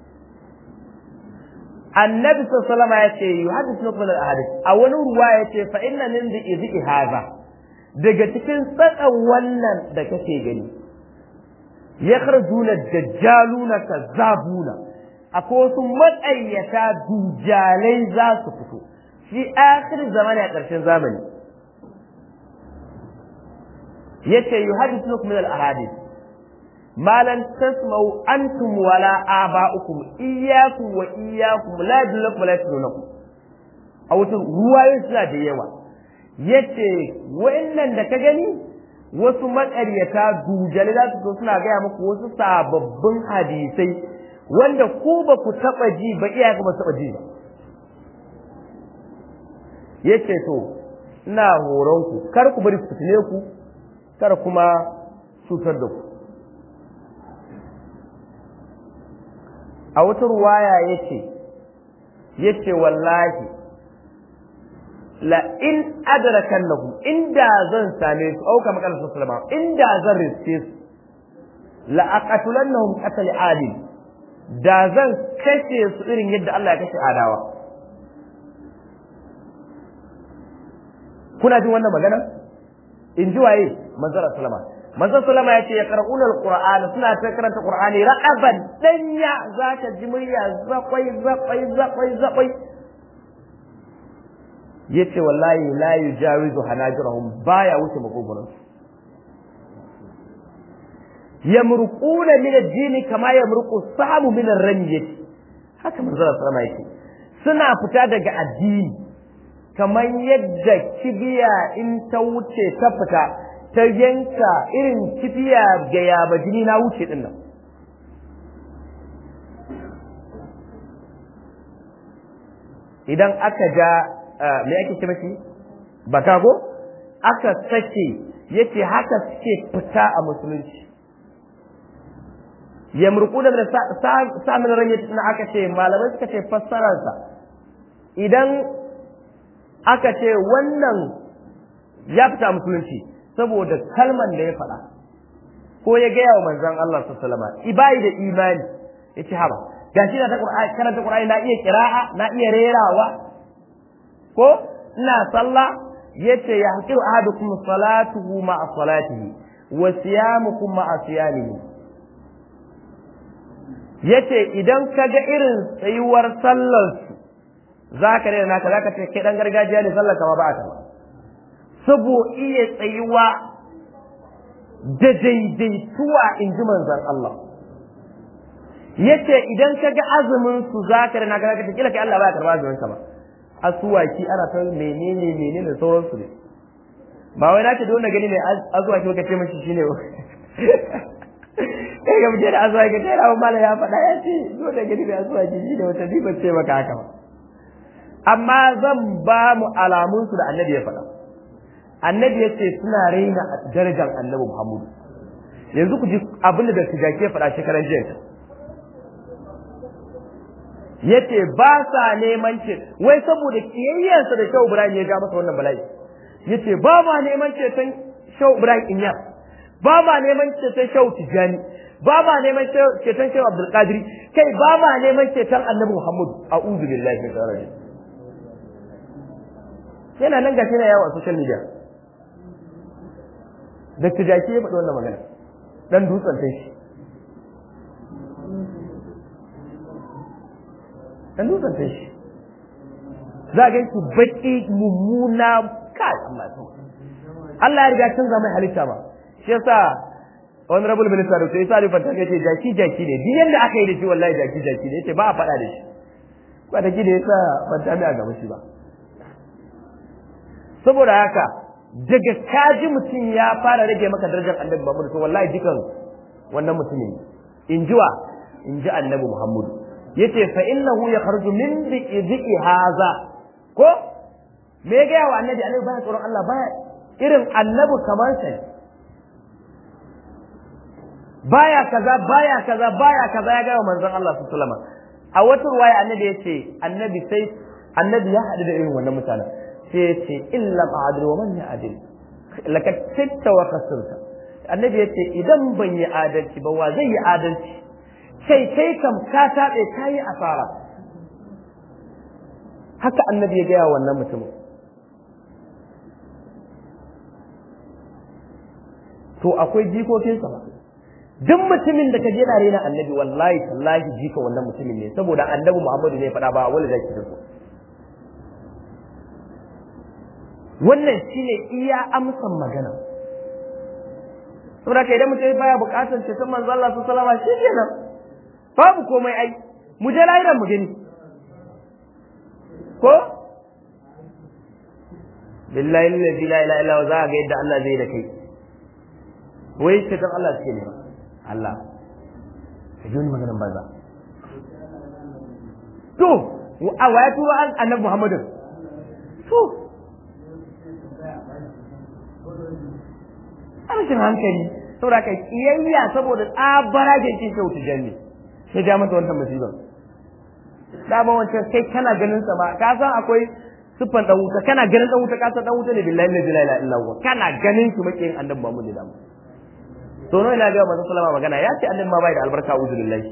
annabi sallallahu ya ce yi hadis na kuma hadis a wani ruwa ya ce fa inna min da izi haza daga cikin tsakan wannan da kake gani ya kharjuna dajjaluna kazzabuna akwai wasu matsayyata dujalai za su fito shi akhir zamani a ƙarshen zamani yace yuhaddithukum min al-ahadith ma lan tasma'u antum wala aba'ukum iyyakum wa iyyakum la yadullukum la yadullukum a wata ruwayoyi suna da yawa yace wa'annan da ka gani wasu maƙaryata dujale za su zo suna gaya muku wasu sababbin hadisai wanda ku ba ku taɓa ji ba iyayenku ba su taɓa ji ba yace to ina horon ku kar ku bari su fitine ku kar kuma cutar da ku a wata ruwaya yace yace wallahi la in adrakan lahu inda zan same su auka makal sallama inda zan riske su la aqatulannahum qatl adil da zan kashe su irin yadda Allah ya kashe adawa kuna jin wannan magana in ji waye manzon sallama manzon sallama ya ce ya qara'una alquran suna ta karanta qur'ani raqaban danya zaka ji murya zakwai zakwai zakwai zakwai yace wallahi la yujawizu hanajirahum baya wuce makogoron yamruquna min ad-din kama yamruqu sahabu min ar-ramiyati haka manzon sallama yake suna fita daga addini kamar yadda kibiya in ta wuce ta fita ta yanka irin kibiya ga yaba jini na wuce din nan idan aka ja me ake ce mashi baka ko aka sake yace haka suke fita a musulunci yamruku da samun ranyar na aka ce malamai suka ce fassararsa idan aka ce wannan ya fita musulunci saboda kalman da ya faɗa ko ya gaya wa manzon Allah sallallahu alaihi ibai da imani yace haba gashi na ta Qur'ani karanta Qur'ani na iya qira'a na iya rerawa ko ina sallah yace ya hakiru ahadukum salatuhu ma'a salatihi wa siyamukum ma'a siyamihi yace idan kaga irin tsayuwar sallar su zaka rena naka zaka ce kai dan gargajiya ne sallar kama ba ta ba sabo iya tsayuwa da daidaituwa in ji manzon Allah yace idan ka ga azumin su zaka rana ka ta kila kai Allah baya karba azumin ka ba asuwaki ana ta menene menene sauran su ne ba wai nace don gani mai azuwaki ka ce mishi shine kai ga mutane azuwaki ta rawo mala ya faɗa ya ce don da gani mai azuwaki shine wata ni ban ce maka haka ba amma zan ba mu alamun su da annabi ya faɗa annabi ya ce suna raina darajar annabi Muhammadu yanzu ku ji abin da tijaki ya faɗa shekaran jiya yace ba sa neman ce wai saboda kiyayyarsa da Shehu Ibrahim ya ga masa wannan bala'i yace ba ma neman ceton Shehu Ibrahim Inya ba ma neman ceton Shehu Tijani ba ma neman ceton Shehu Abdul Qadir kai ba ma neman ceton Annabi Muhammad a'udhu billahi min sharri yana nan gashi na yawo a social media Dr. Jaki ya faɗi wannan magana dan dutsen shi dan dutsen ta shi za a ganki baki mummuna kai amma to Allah ya riga canza mai halitta ba shi yasa honorable minister da sai Ali Fanta yace jaki jaki ne duk yanda aka yi da shi wallahi jaki jaki ne yace ba a faɗa da shi ba da gida yasa Fanta mai a gaba shi ba saboda haka daga kaji mutum ya fara rage maka darajar annabi Muhammad to wallahi dukan wannan mutumin in jiwa in ji annabi Muhammadu yace fa innahu yakhruju min dhiqi hadha ko me ga wa annabi annabi baya tsoron Allah baya irin annabi kamar sa baya kaza baya kaza baya kaza ya gaya manzon Allah sallallahu alaihi wasallam a wata ruwaya annabi ya ce annabi sai annabi ya haɗu da irin wannan mutanen sai ya ce illa ma'adil wa man ya'dil laqad sitta wa kasirta annabi ya ce idan ban yi adalci ba wa zai yi adalci sai kai kam ka taɓe ka yi asara haka annabi ya gaya wannan mutumin to akwai jikokinsa ba duk mutumin da ka je na rena annabi wallahi tallahi jika wannan mutumin ne saboda annabi Muhammadu ne faɗa ba wani zaki da wannan shine iya amsan magana saboda kai idan mutum baya bukatar ce san manzo Allah sallallahu alaihi wasallam kenan babu komai ai mu je lahiran mu gani ko billahi la ilaha illa huwa za ga yadda Allah zai da kai wai ce dan Allah suke ne Allah ka ji wani maganin banza to a waya tuba an annabi Muhammadin to rashin hankali saboda kai kiyayya saboda tsabara da yake kyau ta janne sai ja masa wannan musibar dama wancan kai kana ganin sa ba ka san akwai siffan dan wuta kana ganin dan wuta ka san dan wuta ne billahi la ilaha illa huwa kana ganin shi makiyin annabi Muhammad da mu to no ina ga manzo sallama magana ya ce annabi ma bai da albarka a'udhu billahi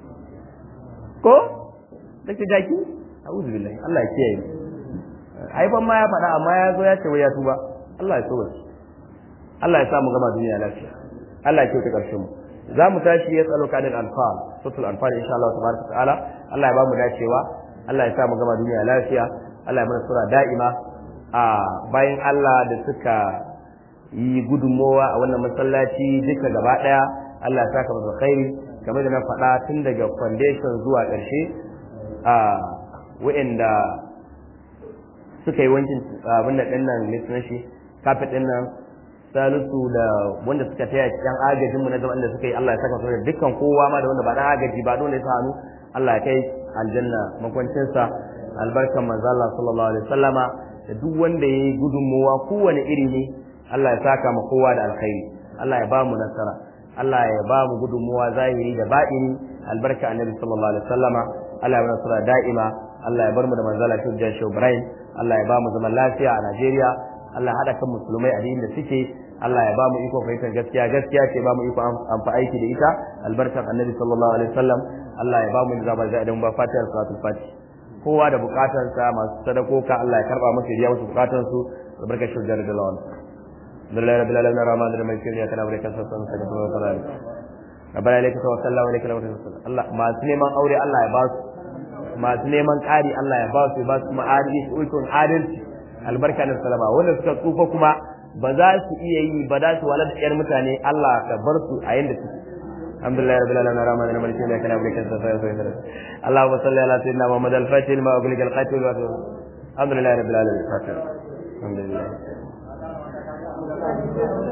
ko dake jaki a'udhu billahi Allah ya kiyaye ai ban ma ya faɗa amma ya zo ya ce wai ya tuba Allah ya tuba Allah ya sa mu gama duniya lafiya Allah ya kyauta karshen mu za mu tashi ya tsalo kadin anfal sutul anfal insha Allah tabaraka ta'ala Allah ya ba mu dacewa Allah ya sa mu gama duniya lafiya Allah ya mana sura da'ima a bayan Allah da suka yi gudunmowa a wannan masallaci duka gaba daya Allah ya saka masa khairi kamar da na faɗa tun daga foundation zuwa ƙarshe a wa'anda suka yi wankin abin da ɗin nan ne shi kafet ɗin nan salisu da wanda suka taya cikin agajin mu na zaman da suka yi Allah ya saka su da dukkan kowa ma da wanda ba dan agaji ba dole ya sa hannu Allah ya kai aljanna makwancin sa albarkan manzo Allah sallallahu alaihi wasallama da duk wanda yayi gudunmuwa kowane iri ne Allah ya saka mu kowa da alkhairi Allah ya ba mu nasara Allah ya ba mu gudunmuwa zahiri da baɗini albarka annabi sallallahu alaihi wasallama Allah ya ba nasara da'ima Allah ya bar mu da manzo Allah shi Ibrahim Allah ya ba mu zaman lafiya a Najeriya Allah haɗa kan musulmai a da suke Allah ya ba mu iko fahimtar gaskiya gaskiya ce ba mu iko amfa aiki da ita albarkar annabi sallallahu alaihi wasallam Allah ya ba mu zaba da idan ba fatiyar salatul fati kowa da bukatarsa masu sadakoka Allah ya karba musu riya musu bukatun su albarkar shugar da lawan billahi rabbil alamin rahman rahim maliki ya kana barka sa san saka wa sallam rabbana ilayka tawakkalna wa ilayka al-masir Allah masu neman aure Allah ya ba su masu neman ƙari Allah ya ba su ba su ma'adili su ulkun adalci albarka da salama wanda suka tsufa kuma ba za su iya yi ba za su wala da yar mutane Allah ka bar su a yanda suke alhamdulillah rabbil alamin rahman rahim maliki yawm kana bi kasa fa fa Allahumma salli ala sayyidina Muhammad al-fatih ma ughliqa al-qatil wa alhamdulillah rabbil alamin alhamdulillah